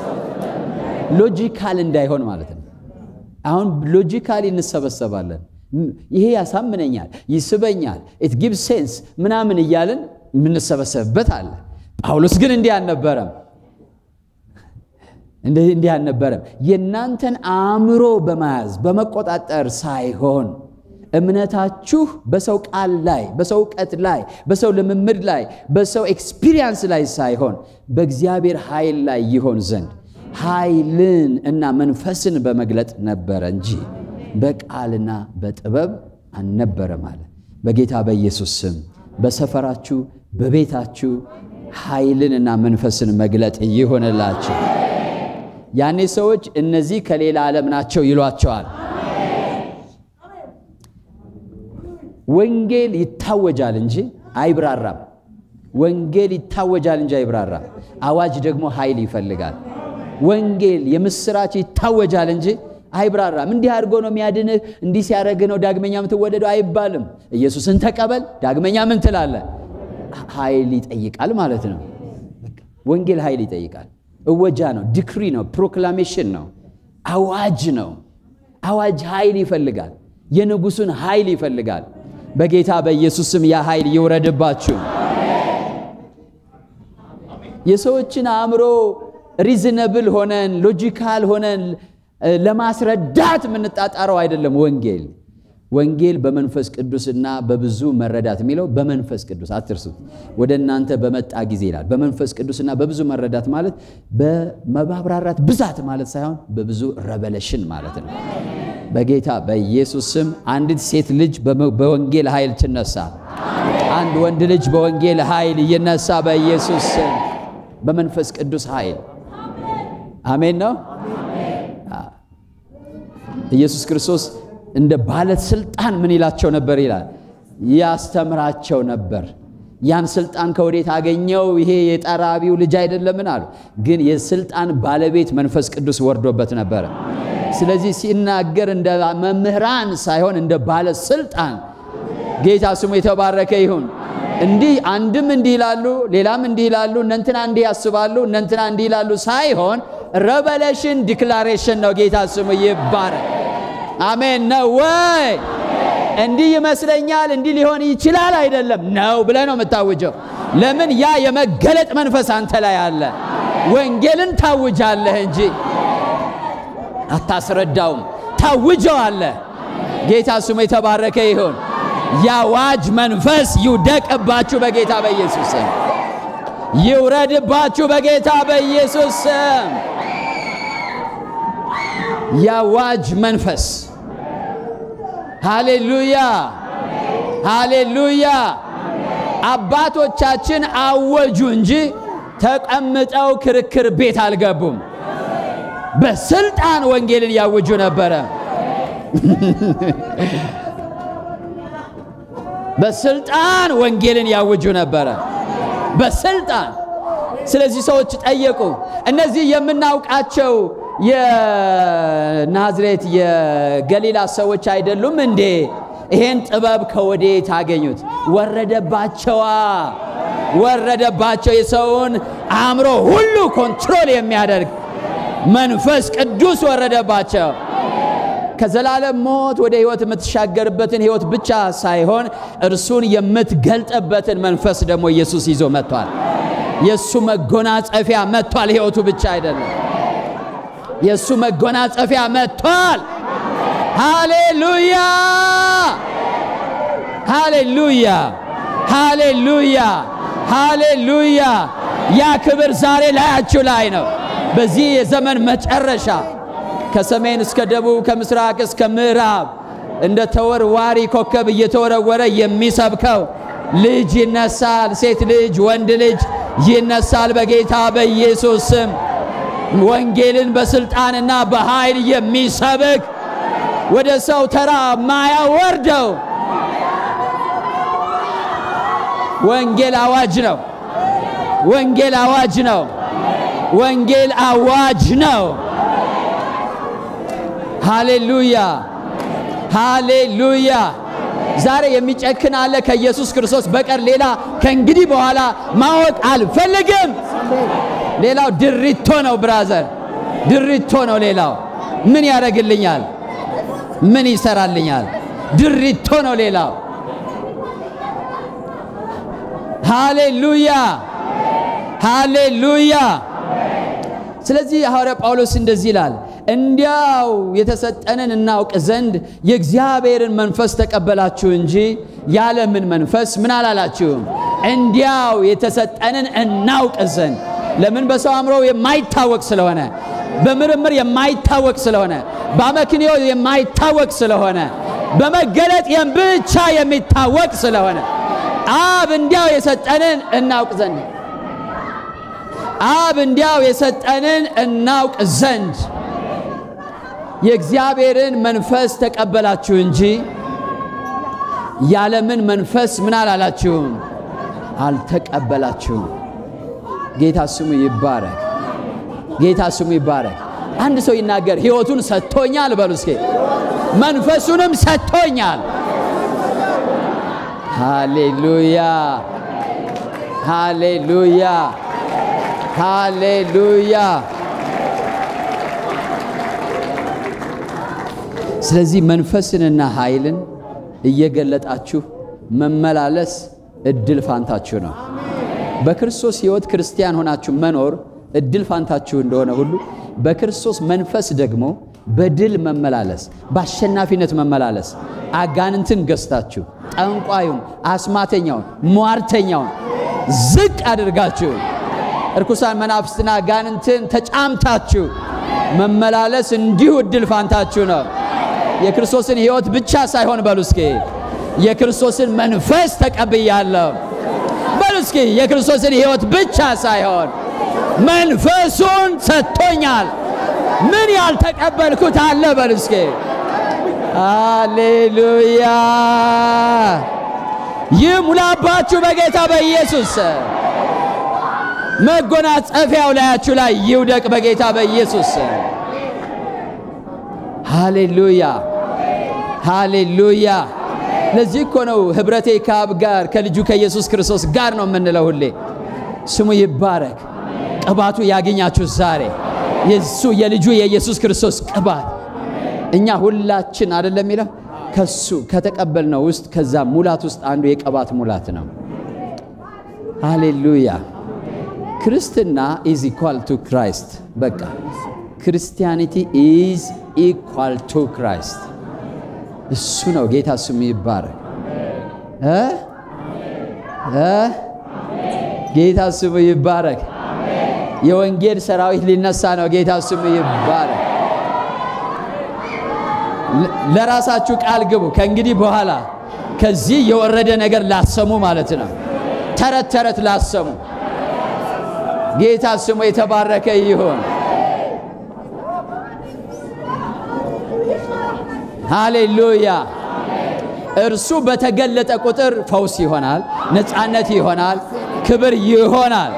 Speaker 1: ሎጂካል እንዳይሆን ማለት ነው። አሁን ሎጂካሊ እንሰበሰባለን። ይሄ ያሳምነኛል፣ ይስበኛል፣ ኢት ጊቭ ሴንስ ምናምን እያልን የምንሰበሰብበት አለ። ጳውሎስ ግን እንዲህ አልነበረም። እንዲህ አልነበረም። የእናንተን አእምሮ በመያዝ በመቆጣጠር ሳይሆን እምነታችሁ በሰው ቃል ላይ፣ በሰው እውቀት ላይ፣ በሰው ልምምድ ላይ፣ በሰው ኤክስፒሪየንስ ላይ ሳይሆን በእግዚአብሔር ኃይል ላይ ይሆን ዘንድ ኃይልን እና መንፈስን በመግለጥ ነበረ እንጂ በቃልና በጥበብ አልነበረም አለ። በጌታ በኢየሱስ ስም በሰፈራችሁ በቤታችሁ ኃይልንና መንፈስን መግለጥ ይሆንላችሁ። ያኔ ሰዎች እነዚህ ከሌላ ዓለም ናቸው ይሏቸዋል። ወንጌል ይታወጃል እንጂ አይብራራም። ወንጌል ይታወጃል እንጂ አይብራራም። አዋጅ ደግሞ ኃይል ይፈልጋል። ወንጌል የምስራች ይታወጃል እንጂ አይብራራም። እንዲህ አድርጎ ነው የሚያድንህ፣ እንዲህ ሲያደርግ ነው ዳግመኛ የምትወደደው አይባልም። ኢየሱስን ተቀበል፣ ዳግመኛ ምን ትላለህ? ኃይል ይጠይቃል ማለት ነው። ወንጌል ኃይል ይጠይቃል። እወጃ ነው፣ ዲክሪ ነው፣ ፕሮክላሜሽን ነው፣ አዋጅ ነው። አዋጅ ኃይል ይፈልጋል። የንጉሱን ኃይል ይፈልጋል። በጌታ በኢየሱስ ስም ያ ኃይል ይውረድባችሁ። የሰዎችን አእምሮ ሪዝነብል ሆነን ሎጂካል ሆነን ለማስረዳት የምንጣጣረው አይደለም። ወንጌል ወንጌል በመንፈስ ቅዱስና በብዙ መረዳት የሚለው በመንፈስ ቅዱስ አትርሱት። ወደ እናንተ በመጣ ጊዜ ይላል። በመንፈስ ቅዱስና በብዙ መረዳት ማለት በማብራራት ብዛት ማለት ሳይሆን በብዙ ረቨሌሽን ማለት ነው። በጌታ በኢየሱስ ስም አንዲት ሴት ልጅ በወንጌል ኃይል ትነሳ። አንድ ወንድ ልጅ በወንጌል ኃይል ይነሳ። በኢየሱስ ስም በመንፈስ ቅዱስ ኃይል አሜን ነው። ኢየሱስ ክርስቶስ እንደ ባለስልጣን ምን ይላቸው ነበር ይላል? ያስተምራቸው ነበር። ያን ስልጣን ከወዴት አገኘው? ይሄ የጠራቢው ልጅ አይደለምን አሉ። ግን የስልጣን ባለቤት መንፈስ ቅዱስ ወርዶበት ነበረ። ስለዚህ ሲናገር እንደ መምህራን ሳይሆን እንደ ባለስልጣን ጌታ ስሙ የተባረከ ይሁን። እንዲህ አንድም እንዲህ ይላሉ፣ ሌላም እንዲህ ይላሉ፣ እነንትና እንዲህ ያስባሉ፣ እነንትና እንዲህ ይላሉ ሳይሆን ረቨሌሽን ዲክላሬሽን ነው። ጌታ ስሙ ይባረክ። አሜን ነው ወይ? እንዲህ ይመስለኛል፣ እንዲህ ሊሆን ይችላል አይደለም ነው ብለህ ነው የምታውጀው። ለምን ያ የመገለጥ መንፈስ አንተ ላይ አለ። ወንጌልን ታውጃለህ እንጂ አታስረዳውም፣ ታውጀዋለህ። ጌታ ስሙ የተባረከ ይሁን። የአዋጅ መንፈስ ይውደቅባችሁ በጌታ በኢየሱስ ስም፣ ይውረድባችሁ በጌታ በኢየሱስ ስም። የአዋጅ መንፈስ ሃሌሉያ፣ ሃሌሉያ። አባቶቻችን አወጁ እንጂ ተቀምጠው ክርክር ቤት አልገቡም። በስልጣን ወንጌልን ያውጁ ነበረ። በስልጣን ወንጌልን ያውጁ ነበረ። በስልጣን ስለዚህ ሰዎች ጠየቁ። እነዚህ የምናውቃቸው የናዝሬት የገሊላ ሰዎች አይደሉም እንዴ? ይሄን ጥበብ ከወዴት አገኙት? ወረደባቸዋ፣ ወረደባቸው። የሰውን አእምሮ ሁሉ ኮንትሮል የሚያደርግ መንፈስ ቅዱስ ወረደባቸው። ከዘላለም ሞት ወደ ሕይወት የምትሻገርበትን ሕይወት ብቻ ሳይሆን እርሱን የምትገልጥበትን መንፈስ ደግሞ ኢየሱስ ይዞ መጥቷል። የእሱ መጎናጸፊያ መጥቷል። ሕይወቱ ብቻ አይደለም፣ የእሱ መጎናጸፊያ መጥቷል። ሃሌሉያ፣ ሃሌሉያ፣ ሃሌሉያ፣ ሃሌሉያ። ያ ክብር ዛሬ ላያችሁ ላይ ነው። በዚህ የዘመን መጨረሻ ከሰሜን እስከ ደቡብ ከምስራቅ እስከ ምዕራብ እንደ ተወርዋሪ ኮከብ እየተወረወረ የሚሰብከው ልጅ ይነሳል። ሴት ልጅ፣ ወንድ ልጅ ይነሳል በጌታ በኢየሱስ ስም። ወንጌልን በስልጣንና በኃይል የሚሰብክ ወደ ሰው ተራ ማያወርደው ወንጌል አዋጅ ነው። ወንጌል አዋጅ ነው። ወንጌል አዋጅ ነው። ሃሌሉያ ሃሌሉያ። ዛሬ የሚጨክን አለ ከኢየሱስ ክርስቶስ በቀር ሌላ ከእንግዲህ በኋላ ማወቅ አልፈልግም። ሌላው ድሪቶ ነው ብራዘር፣ ድሪቶ ነው። ሌላው ምን ያደርግልኛል? ምን ይሰራልኛል? ድሪቶ ነው ሌላው። ሃሌሉያ ሃሌሉያ። ስለዚህ ሐዋርያ ጳውሎስ እንደዚህ ይላል እንዲያው የተሰጠንን እናውቅ ዘንድ የእግዚአብሔርን መንፈስ ተቀበላችሁ እንጂ ያለምን መንፈስ ምን አላላችሁም። እንዲያው የተሰጠንን እናውቅ ዘንድ ለምን? በሰው አእምሮ የማይታወቅ ስለሆነ፣ በምርምር የማይታወቅ ስለሆነ፣ በአመክንዮ የማይታወቅ ስለሆነ፣ በመገለጥ ብቻ የሚታወቅ ስለሆነ አብ እንዲያው የሰጠንን እናውቅ ዘንድ አብ እንዲያው የሰጠንን እናውቅ ዘንድ የእግዚአብሔርን መንፈስ ተቀበላችሁ እንጂ ያለምን መንፈስ ምን አላላችሁም፣ አልተቀበላችሁም። ጌታ ስሙ ይባረክ። ጌታ ስሙ ይባረክ። አንድ ሰው ይናገር፣ ሕይወቱን ሰጥቶኛል በሉ እስኪ፣ መንፈሱንም ሰጥቶኛል። ሃሌሉያ ሃሌሉያ ሃሌሉያ። ስለዚህ መንፈስንና ኃይልን እየገለጣችሁ መመላለስ እድል ፋንታችሁ ነው። በክርስቶስ ሕይወት ክርስቲያን ሆናችሁ መኖር እድል ፋንታችሁ እንደሆነ ሁሉ በክርስቶስ መንፈስ ደግሞ በድል መመላለስ፣ በአሸናፊነት መመላለስ አጋንንትን ገዝታችሁ ጠንቋዩን፣ አስማተኛውን፣ ሟርተኛውን ዝቅ አድርጋችሁ እርኩሳን መናፍስትና አጋንንትን ተጫምታችሁ መመላለስ እንዲሁ እድል ፋንታችሁ ነው። የክርስቶስን ሕይወት ብቻ ሳይሆን በሉ እስኪ የክርስቶስን መንፈስ ተቀብያለሁ በሉ እስኪ የክርስቶስን ሕይወት ብቻ ሳይሆን መንፈሱን ሰጥቶኛል። ምን ያልተቀበልኩት አለ? በሉ እስኪ ሃሌሉያ። ይህ ሙላባችሁ በጌታ በኢየሱስ መጎናጸፊያው ላያችሁ ላይ ይውደቅ በጌታ በኢየሱስ ሃሌሉያ ሃሌሉያ። ለዚህ እኮ ነው ኅብረቴ ከአብ ጋር ከልጁ ከኢየሱስ ክርስቶስ ጋር ነው የምንለው ሁሌ። ስሙ ይባረክ። ቅባቱ ያገኛችሁ ዛሬ የሱ የልጁ የኢየሱስ ክርስቶስ ቅባት እኛ ሁላችን አይደለም የሚለው ከሱ ከተቀበልነው ውስጥ ከዛ ሙላት ውስጥ አንዱ የቅባት ሙላት ነው። ሃሌሉያ። ክርስትና ኢዝ ኢኳል ቱ ክራይስት። በቃ ክርስቲያኒቲ ኢዝ ኢኳል ቱ ክራይስት። እሱ ነው። ጌታ ስሙ ይባረክ እ እ ጌታ ስሙ ይባረክ። የወንጌል ሰራዊት ሊነሳ ነው። ጌታ ስሙ ይባረክ። ለራሳችሁ ቃል ግቡ። ከእንግዲህ በኋላ ከዚህ የወረደ ነገር ላሰሙ ማለት ነው። ተረት ተረት ላሰሙ። ጌታ ስሙ የተባረከ ይሁን። ሃሌሉያ። እርሱ በተገለጠ ቁጥር ፈውስ ይሆናል፣ ነፃነት ይሆናል፣ ክብር ይሆናል።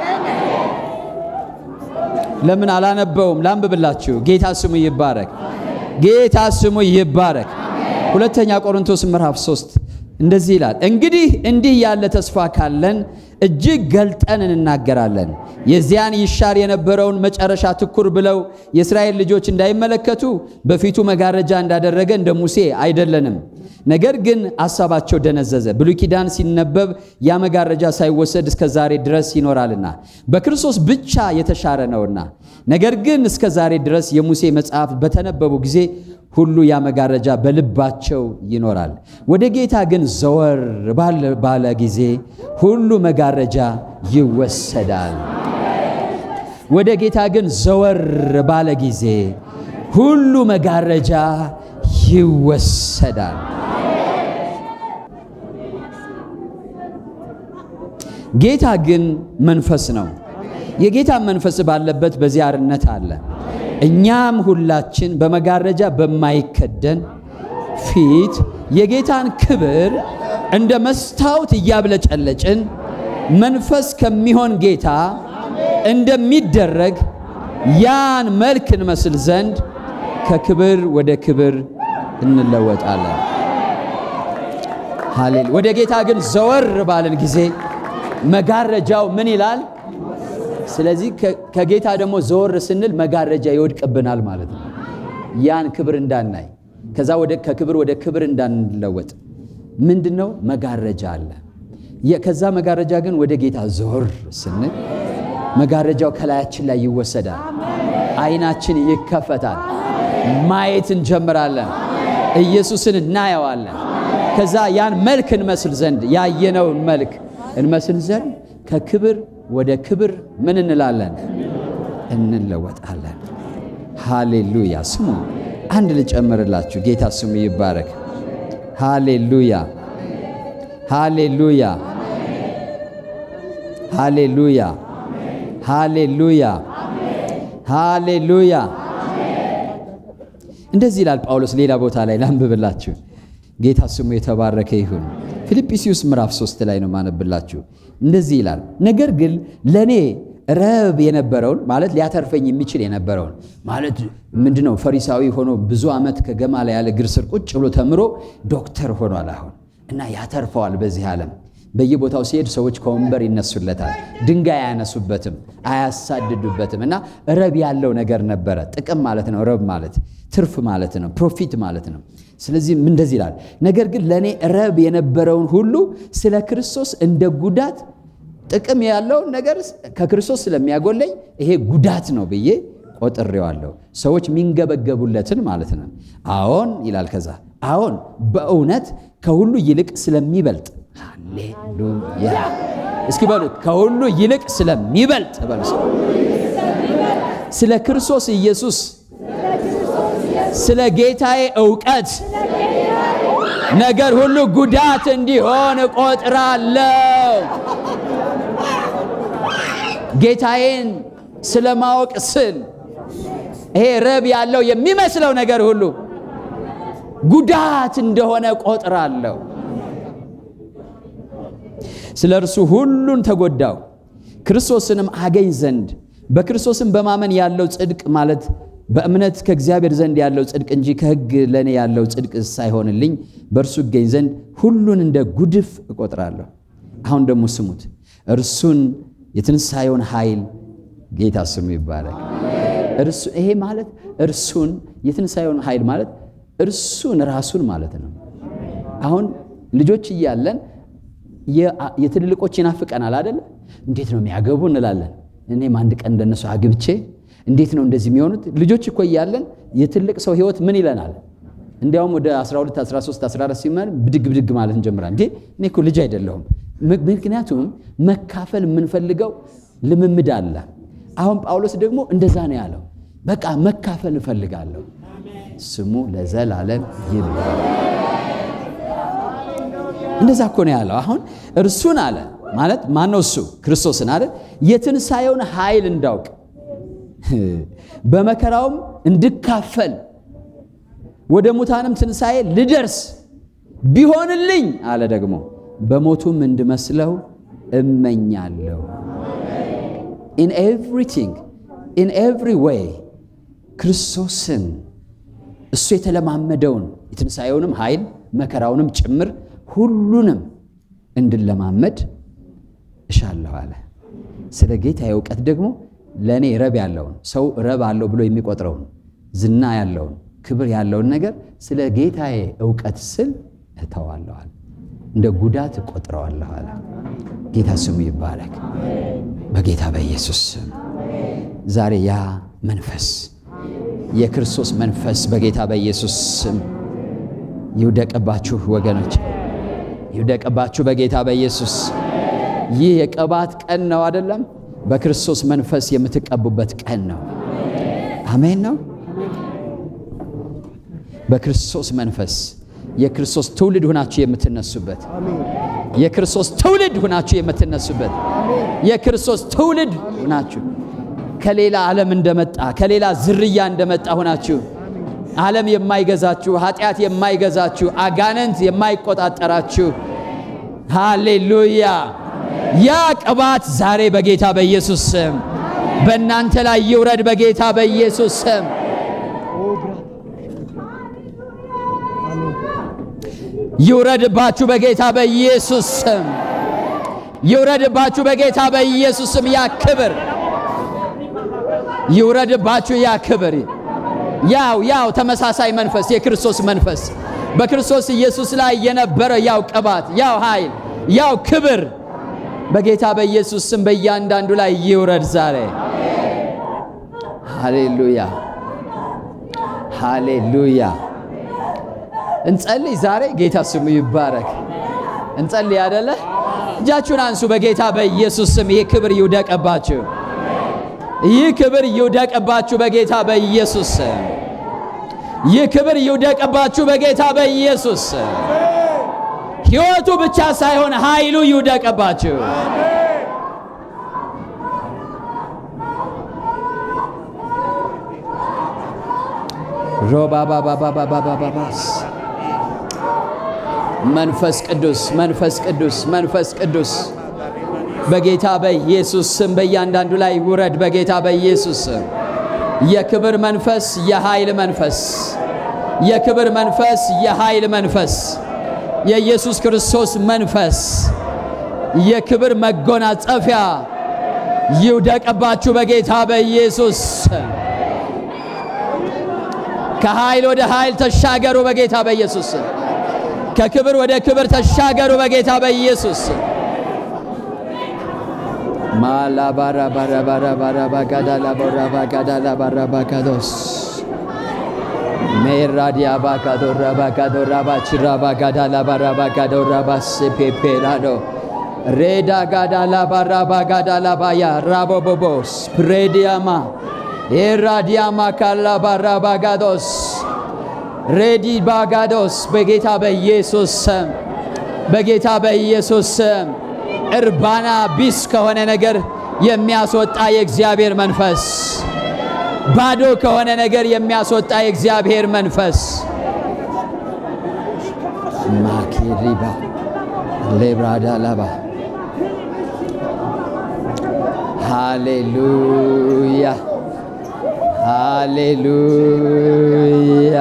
Speaker 1: ለምን አላነበውም? ላንብብላችሁ። ጌታ ስሙ ይባረክ። ጌታ ስሙ ይባረክ። ሁለተኛ ቆሮንቶስ ምዕራፍ 3 እንደዚህ ይላል፣ እንግዲህ እንዲህ ያለ ተስፋ ካለን እጅግ ገልጠን እንናገራለን። የዚያን ይሻር የነበረውን መጨረሻ ትኩር ብለው የእስራኤል ልጆች እንዳይመለከቱ በፊቱ መጋረጃ እንዳደረገ እንደ ሙሴ አይደለንም። ነገር ግን አሳባቸው ደነዘዘ። ብሉይ ኪዳን ሲነበብ ያ መጋረጃ ሳይወሰድ እስከ ዛሬ ድረስ ይኖራልና በክርስቶስ ብቻ የተሻረ ነውና። ነገር ግን እስከ ዛሬ ድረስ የሙሴ መጽሐፍ በተነበቡ ጊዜ ሁሉ ያ መጋረጃ በልባቸው ይኖራል። ወደ ጌታ ግን ዘወር ባለ ጊዜ ሁሉ መጋረጃ ይወሰዳል። ወደ ጌታ ግን ዘወር ባለ ጊዜ ሁሉ መጋረጃ ይወሰዳል። ጌታ ግን መንፈስ ነው። የጌታ መንፈስ ባለበት በዚህ አርነት አለ። እኛም ሁላችን በመጋረጃ በማይከደን ፊት የጌታን ክብር እንደ መስታወት እያብለጨለጭን መንፈስ ከሚሆን ጌታ እንደሚደረግ ያን መልክ እንመስል ዘንድ ከክብር ወደ ክብር እንለወጣለን። ሃሌሉ ወደ ጌታ ግን ዘወር ባለን ጊዜ መጋረጃው ምን ይላል? ስለዚህ ከጌታ ደግሞ ዘወር ስንል መጋረጃ ይወድቅብናል ማለት ነው። ያን ክብር እንዳናይ ከዛ ወደ ከክብር ወደ ክብር እንዳንለወጥ ምንድን ነው መጋረጃ አለ። ከዛ መጋረጃ ግን ወደ ጌታ ዘወር ስንል መጋረጃው ከላያችን ላይ ይወሰዳል። አይናችን ይከፈታል። ማየት እንጀምራለን። ኢየሱስን እናየዋለን። ከዛ ያን መልክ እንመስል ዘንድ ያየነውን መልክ እንመስል ዘንድ ከክብር ወደ ክብር ምን እንላለን? እንለወጣለን። ሃሌሉያ። ስሙ አንድ ልጨምርላችሁ። ጌታ ስሙ ይባረክ። ሃሌሉያ፣ ሃሌሉያ፣ ሃሌሉያ፣ ሃሌሉያ፣ ሃሌሉያ። እንደዚህ ይላል ጳውሎስ ሌላ ቦታ ላይ ላንብብላችሁ። ጌታ ስሙ የተባረከ ይሁን። ፊልጵስዩስ ምዕራፍ 3 ላይ ነው ማነብላችሁ። እንደዚህ ይላል፣ ነገር ግን ለእኔ ረብ የነበረውን ማለት ሊያተርፈኝ የሚችል የነበረውን ማለት ምንድን ነው? ፈሪሳዊ ሆኖ ብዙ ዓመት ከገማልያል እግር ስር ቁጭ ብሎ ተምሮ ዶክተር ሆኗል አሁን እና ያተርፈዋል በዚህ ዓለም በየቦታው ሲሄድ ሰዎች ከወንበር ይነሱለታል፣ ድንጋይ አያነሱበትም፣ አያሳድዱበትም። እና ረብ ያለው ነገር ነበረ። ጥቅም ማለት ነው። ረብ ማለት ትርፍ ማለት ነው፣ ፕሮፊት ማለት ነው። ስለዚህ እንደዚህ ይላል፣ ነገር ግን ለእኔ ረብ የነበረውን ሁሉ ስለ ክርስቶስ እንደ ጉዳት ጥቅም ያለውን ነገር ከክርስቶስ ስለሚያጎለኝ ይሄ ጉዳት ነው ብዬ ቆጥሬዋለሁ። ሰዎች የሚንገበገቡለትን ማለት ነው። አዎን ይላል። ከዛ አዎን በእውነት ከሁሉ ይልቅ ስለሚበልጥ ሃሌሉያ እስኪ በሉት፣ ከሁሉ ይልቅ ስለሚበልጥ በሉ፣ ስለ ክርስቶስ ኢየሱስ ስለ ጌታዬ እውቀት ነገር ሁሉ ጉዳት እንዲሆን እቆጥራለሁ። ጌታዬን ስለማወቅ ስል ይሄ ረብ ያለው የሚመስለው ነገር ሁሉ ጉዳት እንደሆነ እቆጥራለሁ። ስለ እርሱ ሁሉን ተጎዳው፣ ክርስቶስንም አገኝ ዘንድ በክርስቶስም በማመን ያለው ጽድቅ ማለት በእምነት ከእግዚአብሔር ዘንድ ያለው ጽድቅ እንጂ ከሕግ ለእኔ ያለው ጽድቅ ሳይሆንልኝ በእርሱ እገኝ ዘንድ ሁሉን እንደ ጉድፍ እቆጥራለሁ። አሁን ደግሞ ስሙት። እርሱን የትንሣኤውን ኃይል ጌታ ስሙ ይባላል። እርሱ ይሄ ማለት እርሱን የትንሣኤውን ኃይል ማለት እርሱን ራሱን ማለት ነው። አሁን ልጆች እያለን የትልልቆች ይናፍቀናል አደለ? እንዴት ነው የሚያገቡ እንላለን። እኔም አንድ ቀን እንደነሱ አግብቼ እንዴት ነው እንደዚህ የሚሆኑት? ልጆች እኮ እያለን የትልቅ ሰው ህይወት ምን ይለናል? እንዲያውም ወደ 12፣ 13፣ 14 ሲመን ብድግ ብድግ ማለት እንጀምራል። እንዴ እኔ እኮ ልጅ አይደለሁም። ምክንያቱም መካፈል የምንፈልገው ልምምድ አለ። አሁን ጳውሎስ ደግሞ እንደዛ ነው ያለው። በቃ መካፈል እፈልጋለሁ። ስሙ ለዘላለም ይባል። እንደዛ እኮ ነው ያለው። አሁን እርሱን አለ ማለት ማነው? እሱ ክርስቶስን አለ የትንሣኤውን ኃይል እንዳውቅ በመከራውም እንድካፈል ወደ ሙታንም ትንሣኤ ልደርስ ቢሆንልኝ አለ ደግሞ በሞቱም እንድመስለው እመኛለሁ። ኢን ኤቭሪቲንግ ኢን ኤቭሪ ዌይ ክርስቶስን እሱ የተለማመደውን የትንሣኤውንም ኃይል መከራውንም ጭምር ሁሉንም እንድለማመድ እሻለሁ አለ። ስለ ጌታ እውቀት ደግሞ ለእኔ ረብ ያለውን ሰው ረብ አለው ብሎ የሚቆጥረውን ዝና ያለውን ክብር ያለውን ነገር ስለ ጌታዬ እውቀት ስል እተዋለኋል፣ እንደ ጉዳት እቆጥረዋለሁ አለ። ጌታ ስሙ ይባረክ። በጌታ በኢየሱስ ስም ዛሬ ያ መንፈስ የክርስቶስ መንፈስ በጌታ በኢየሱስ ስም ይውደቅባችሁ ወገኖች፣ ይውደቅባችሁ በጌታ በኢየሱስ ይህ የቅባት ቀን ነው አይደለም? በክርስቶስ መንፈስ የምትቀቡበት ቀን ነው። አሜን ነው። በክርስቶስ መንፈስ የክርስቶስ ትውልድ ሁናችሁ የምትነሱበት የክርስቶስ ትውልድ ሁናችሁ የምትነሱበት የክርስቶስ ትውልድ ሁናችሁ ከሌላ ዓለም እንደመጣ ከሌላ ዝርያ እንደመጣ ሁናችሁ ዓለም የማይገዛችሁ ኃጢአት የማይገዛችሁ አጋንንት የማይቆጣጠራችሁ ሃሌሉያ ያ ቅባት ዛሬ በጌታ በኢየሱስ ስም በእናንተ ላይ ይውረድ። በጌታ በኢየሱስ ስም ይውረድባችሁ። በጌታ በኢየሱስ ስም ይውረድባችሁ። በጌታ በኢየሱስ ስም ያ ክብር ይውረድባችሁ። ያ ክብር ያው ያው ተመሳሳይ መንፈስ የክርስቶስ መንፈስ በክርስቶስ ኢየሱስ ላይ የነበረ ያው ቅባት ያው ኃይል ያው ክብር በጌታ በኢየሱስ ስም በእያንዳንዱ ላይ ይውረድ ዛሬ። ሃሌሉያ ሃሌሉያ። እንጸልይ ዛሬ። ጌታ ስሙ ይባረክ። እንጸልይ አደለ? እጃችሁን አንሱ። በጌታ በኢየሱስ ስም ይህ ክብር ይውደቅባችሁ። ይህ ክብር ይውደቅባችሁ በጌታ በኢየሱስ ስም። ይህ ክብር ይውደቅባችሁ በጌታ በኢየሱስ ስም። ሕይወቱ ብቻ ሳይሆን ኃይሉ ይውደቅባችሁ። ሮባባባባባባባባስ መንፈስ ቅዱስ መንፈስ ቅዱስ መንፈስ ቅዱስ በጌታ በኢየሱስ ስም በእያንዳንዱ ላይ ውረድ። በጌታ በኢየሱስ ስም የክብር መንፈስ፣ የኃይል መንፈስ፣ የክብር መንፈስ፣ የኃይል መንፈስ፣ የኢየሱስ ክርስቶስ መንፈስ፣ የክብር መጎናጸፊያ ይውደቅባችሁ በጌታ በኢየሱስ ስም። ከኃይል ወደ ኃይል ተሻገሩ በጌታ በኢየሱስ ስም። ከክብር ወደ ክብር ተሻገሩ በጌታ በኢየሱስ ስም። ማላባራባራባራባጋዳላባራባጋዳላባራባጋዶስ ሜራዲያባካዶራባጋዶራባችራባጋዳላባራባጋዶራባሴፔፔላዶ ሬዳ ጋዳላባራባጋዳላባያ ራቦቦቦስ ፕሬዲያማ ኤራዲያማ ካላባራባጋዶስ ሬዲ ባጋዶስ በጌታ በኢየሱስ ስም በጌታ በኢየሱስ ስም እርባና ቢስ ከሆነ ነገር የሚያስወጣ የእግዚአብሔር መንፈስ፣ ባዶ ከሆነ ነገር የሚያስወጣ የእግዚአብሔር መንፈስ ማኪሪባ ሌብራዳ ላባ ሃሌሉያ ሃሌሉያ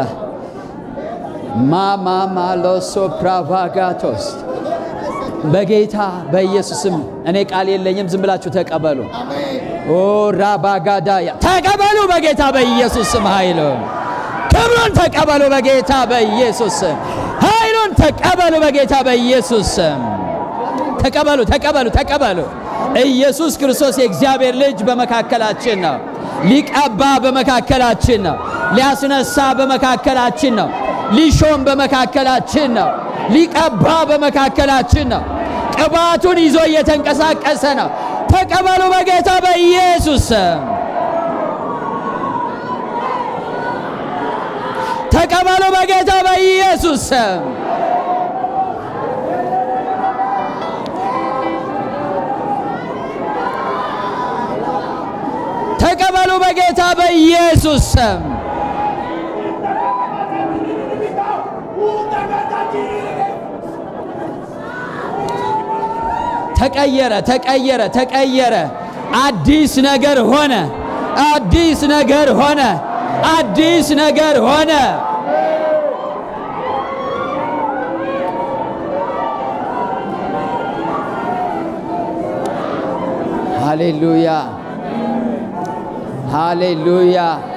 Speaker 1: ማማማሎሶ ፕራቫጋቶስ በጌታ በኢየሱስም እኔ ቃል የለኝም፣ ዝም ብላችሁ ተቀበሉ። ኦ ራባጋዳያ ተቀበሉ በጌታ በኢየሱስም ኃይሉን ክብሩን ተቀበሉ በጌታ በኢየሱስም ኃይሉን ተቀበሉ በጌታ በኢየሱስም ተቀበሉ ተቀበሉ ተቀበሉ። ኢየሱስ ክርስቶስ የእግዚአብሔር ልጅ በመካከላችን ነው። ሊቀባ በመካከላችን ነው። ሊያስነሳ በመካከላችን ነው። ሊሾም በመካከላችን ነው። ሊቀባ በመካከላችን ነው። ቅባቱን ይዞ እየተንቀሳቀሰ ነው። ተቀበሉ በጌታ በኢየሱስ ስም። ተቀበሉ በጌታ በኢየሱስ ስም። ተቀበሉ በጌታ በኢየሱስ ስም። ተቀየረ ተቀየረ ተቀየረ። አዲስ ነገር ሆነ። አዲስ ነገር ሆነ። አዲስ ነገር ሆነ። ሃሌሉያ ሃሌሉያ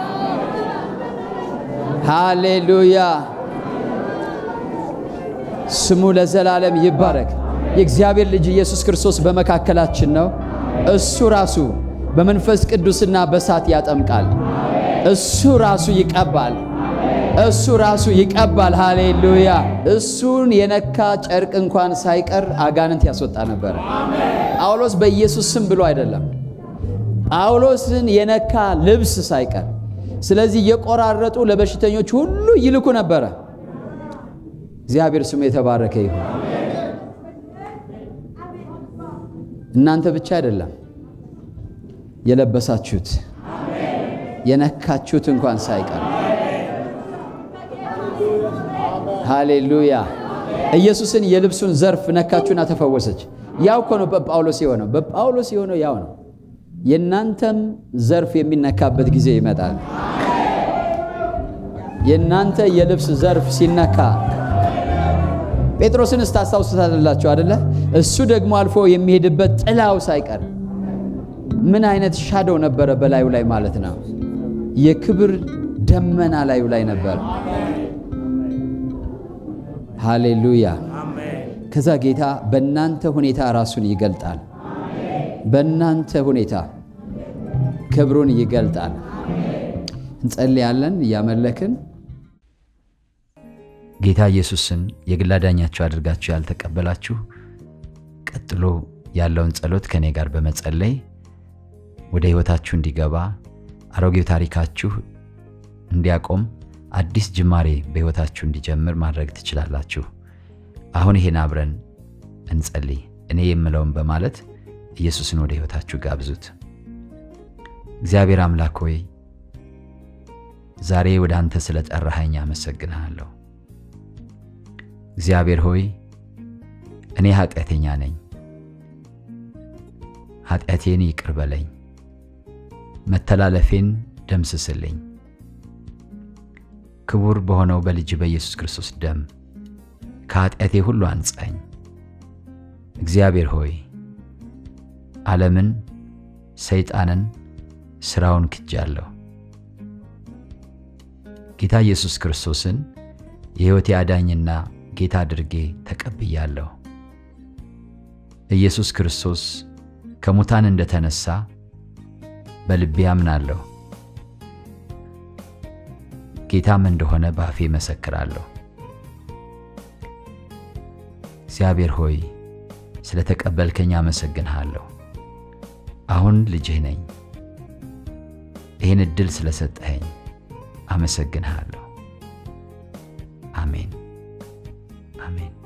Speaker 1: ሃሌሉያ። ስሙ ለዘላለም ይባረክ። የእግዚአብሔር ልጅ ኢየሱስ ክርስቶስ በመካከላችን ነው። እሱ ራሱ በመንፈስ ቅዱስና በእሳት ያጠምቃል። እሱ ራሱ ይቀባል። እሱ ራሱ ይቀባል። ሃሌሉያ። እሱን የነካ ጨርቅ እንኳን ሳይቀር አጋንንት ያስወጣ ነበረ። ጳውሎስ በኢየሱስ ስም ብሎ አይደለም፣ ጳውሎስን የነካ ልብስ ሳይቀር። ስለዚህ እየቆራረጡ ለበሽተኞች ሁሉ ይልኩ ነበረ። እግዚአብሔር ስሙ የተባረከ ይሁን። እናንተ ብቻ አይደለም የለበሳችሁት የነካችሁት እንኳን ሳይቀር ሃሌሉያ። ኢየሱስን የልብሱን ዘርፍ ነካችሁና ተፈወሰች። ያው እኮ ነው በጳውሎስ የሆነው። በጳውሎስ የሆነው ያው ነው። የእናንተም ዘርፍ የሚነካበት ጊዜ ይመጣል። የእናንተ የልብስ ዘርፍ ሲነካ ጴጥሮስን ስታስታውሱታላችሁ አደለ? እሱ ደግሞ አልፎ የሚሄድበት ጥላው ሳይቀር ምን አይነት ሻዶው ነበረ በላዩ ላይ ማለት ነው። የክብር ደመና ላዩ ላይ ነበር። ሃሌሉያ። ከዛ ጌታ በእናንተ ሁኔታ ራሱን ይገልጣል። በእናንተ ሁኔታ ክብሩን ይገልጣል። እንጸልያለን እያመለክን ጌታ ኢየሱስን የግል አዳኛችሁ አድርጋችሁ ያልተቀበላችሁ ቀጥሎ ያለውን ጸሎት ከእኔ ጋር በመጸለይ ወደ ሕይወታችሁ እንዲገባ አሮጌው ታሪካችሁ እንዲያቆም አዲስ ጅማሬ በሕይወታችሁ እንዲጀምር ማድረግ ትችላላችሁ። አሁን ይሄን አብረን እንጸልይ። እኔ የምለውን በማለት ኢየሱስን ወደ ሕይወታችሁ ጋብዙት። እግዚአብሔር አምላክ ሆይ ዛሬ ወደ አንተ ስለ ጠራኸኝ አመሰግንሃለሁ። እግዚአብሔር ሆይ እኔ ኃጢአተኛ ነኝ፣ ኃጢአቴን ይቅር በለኝ፣ መተላለፌን ደምስስልኝ። ክቡር በሆነው በልጅ በኢየሱስ ክርስቶስ ደም ከኃጢአቴ ሁሉ አንጻኝ። እግዚአብሔር ሆይ ዓለምን፣ ሰይጣንን፣ ሥራውን ክጃለሁ። ጌታ ኢየሱስ ክርስቶስን የሕይወቴ አዳኝና ጌታ አድርጌ ተቀብያለሁ። ኢየሱስ ክርስቶስ ከሙታን እንደተነሳ በልቤ አምናለሁ። ጌታም እንደሆነ በአፌ መሰክራለሁ። እግዚአብሔር ሆይ ስለ ተቀበልከኝ አመሰግንሃለሁ። አሁን ልጅህ ነኝ። ይህን ዕድል ስለሰጠኸኝ አመሰግንሃለሁ። አሜን አሜን።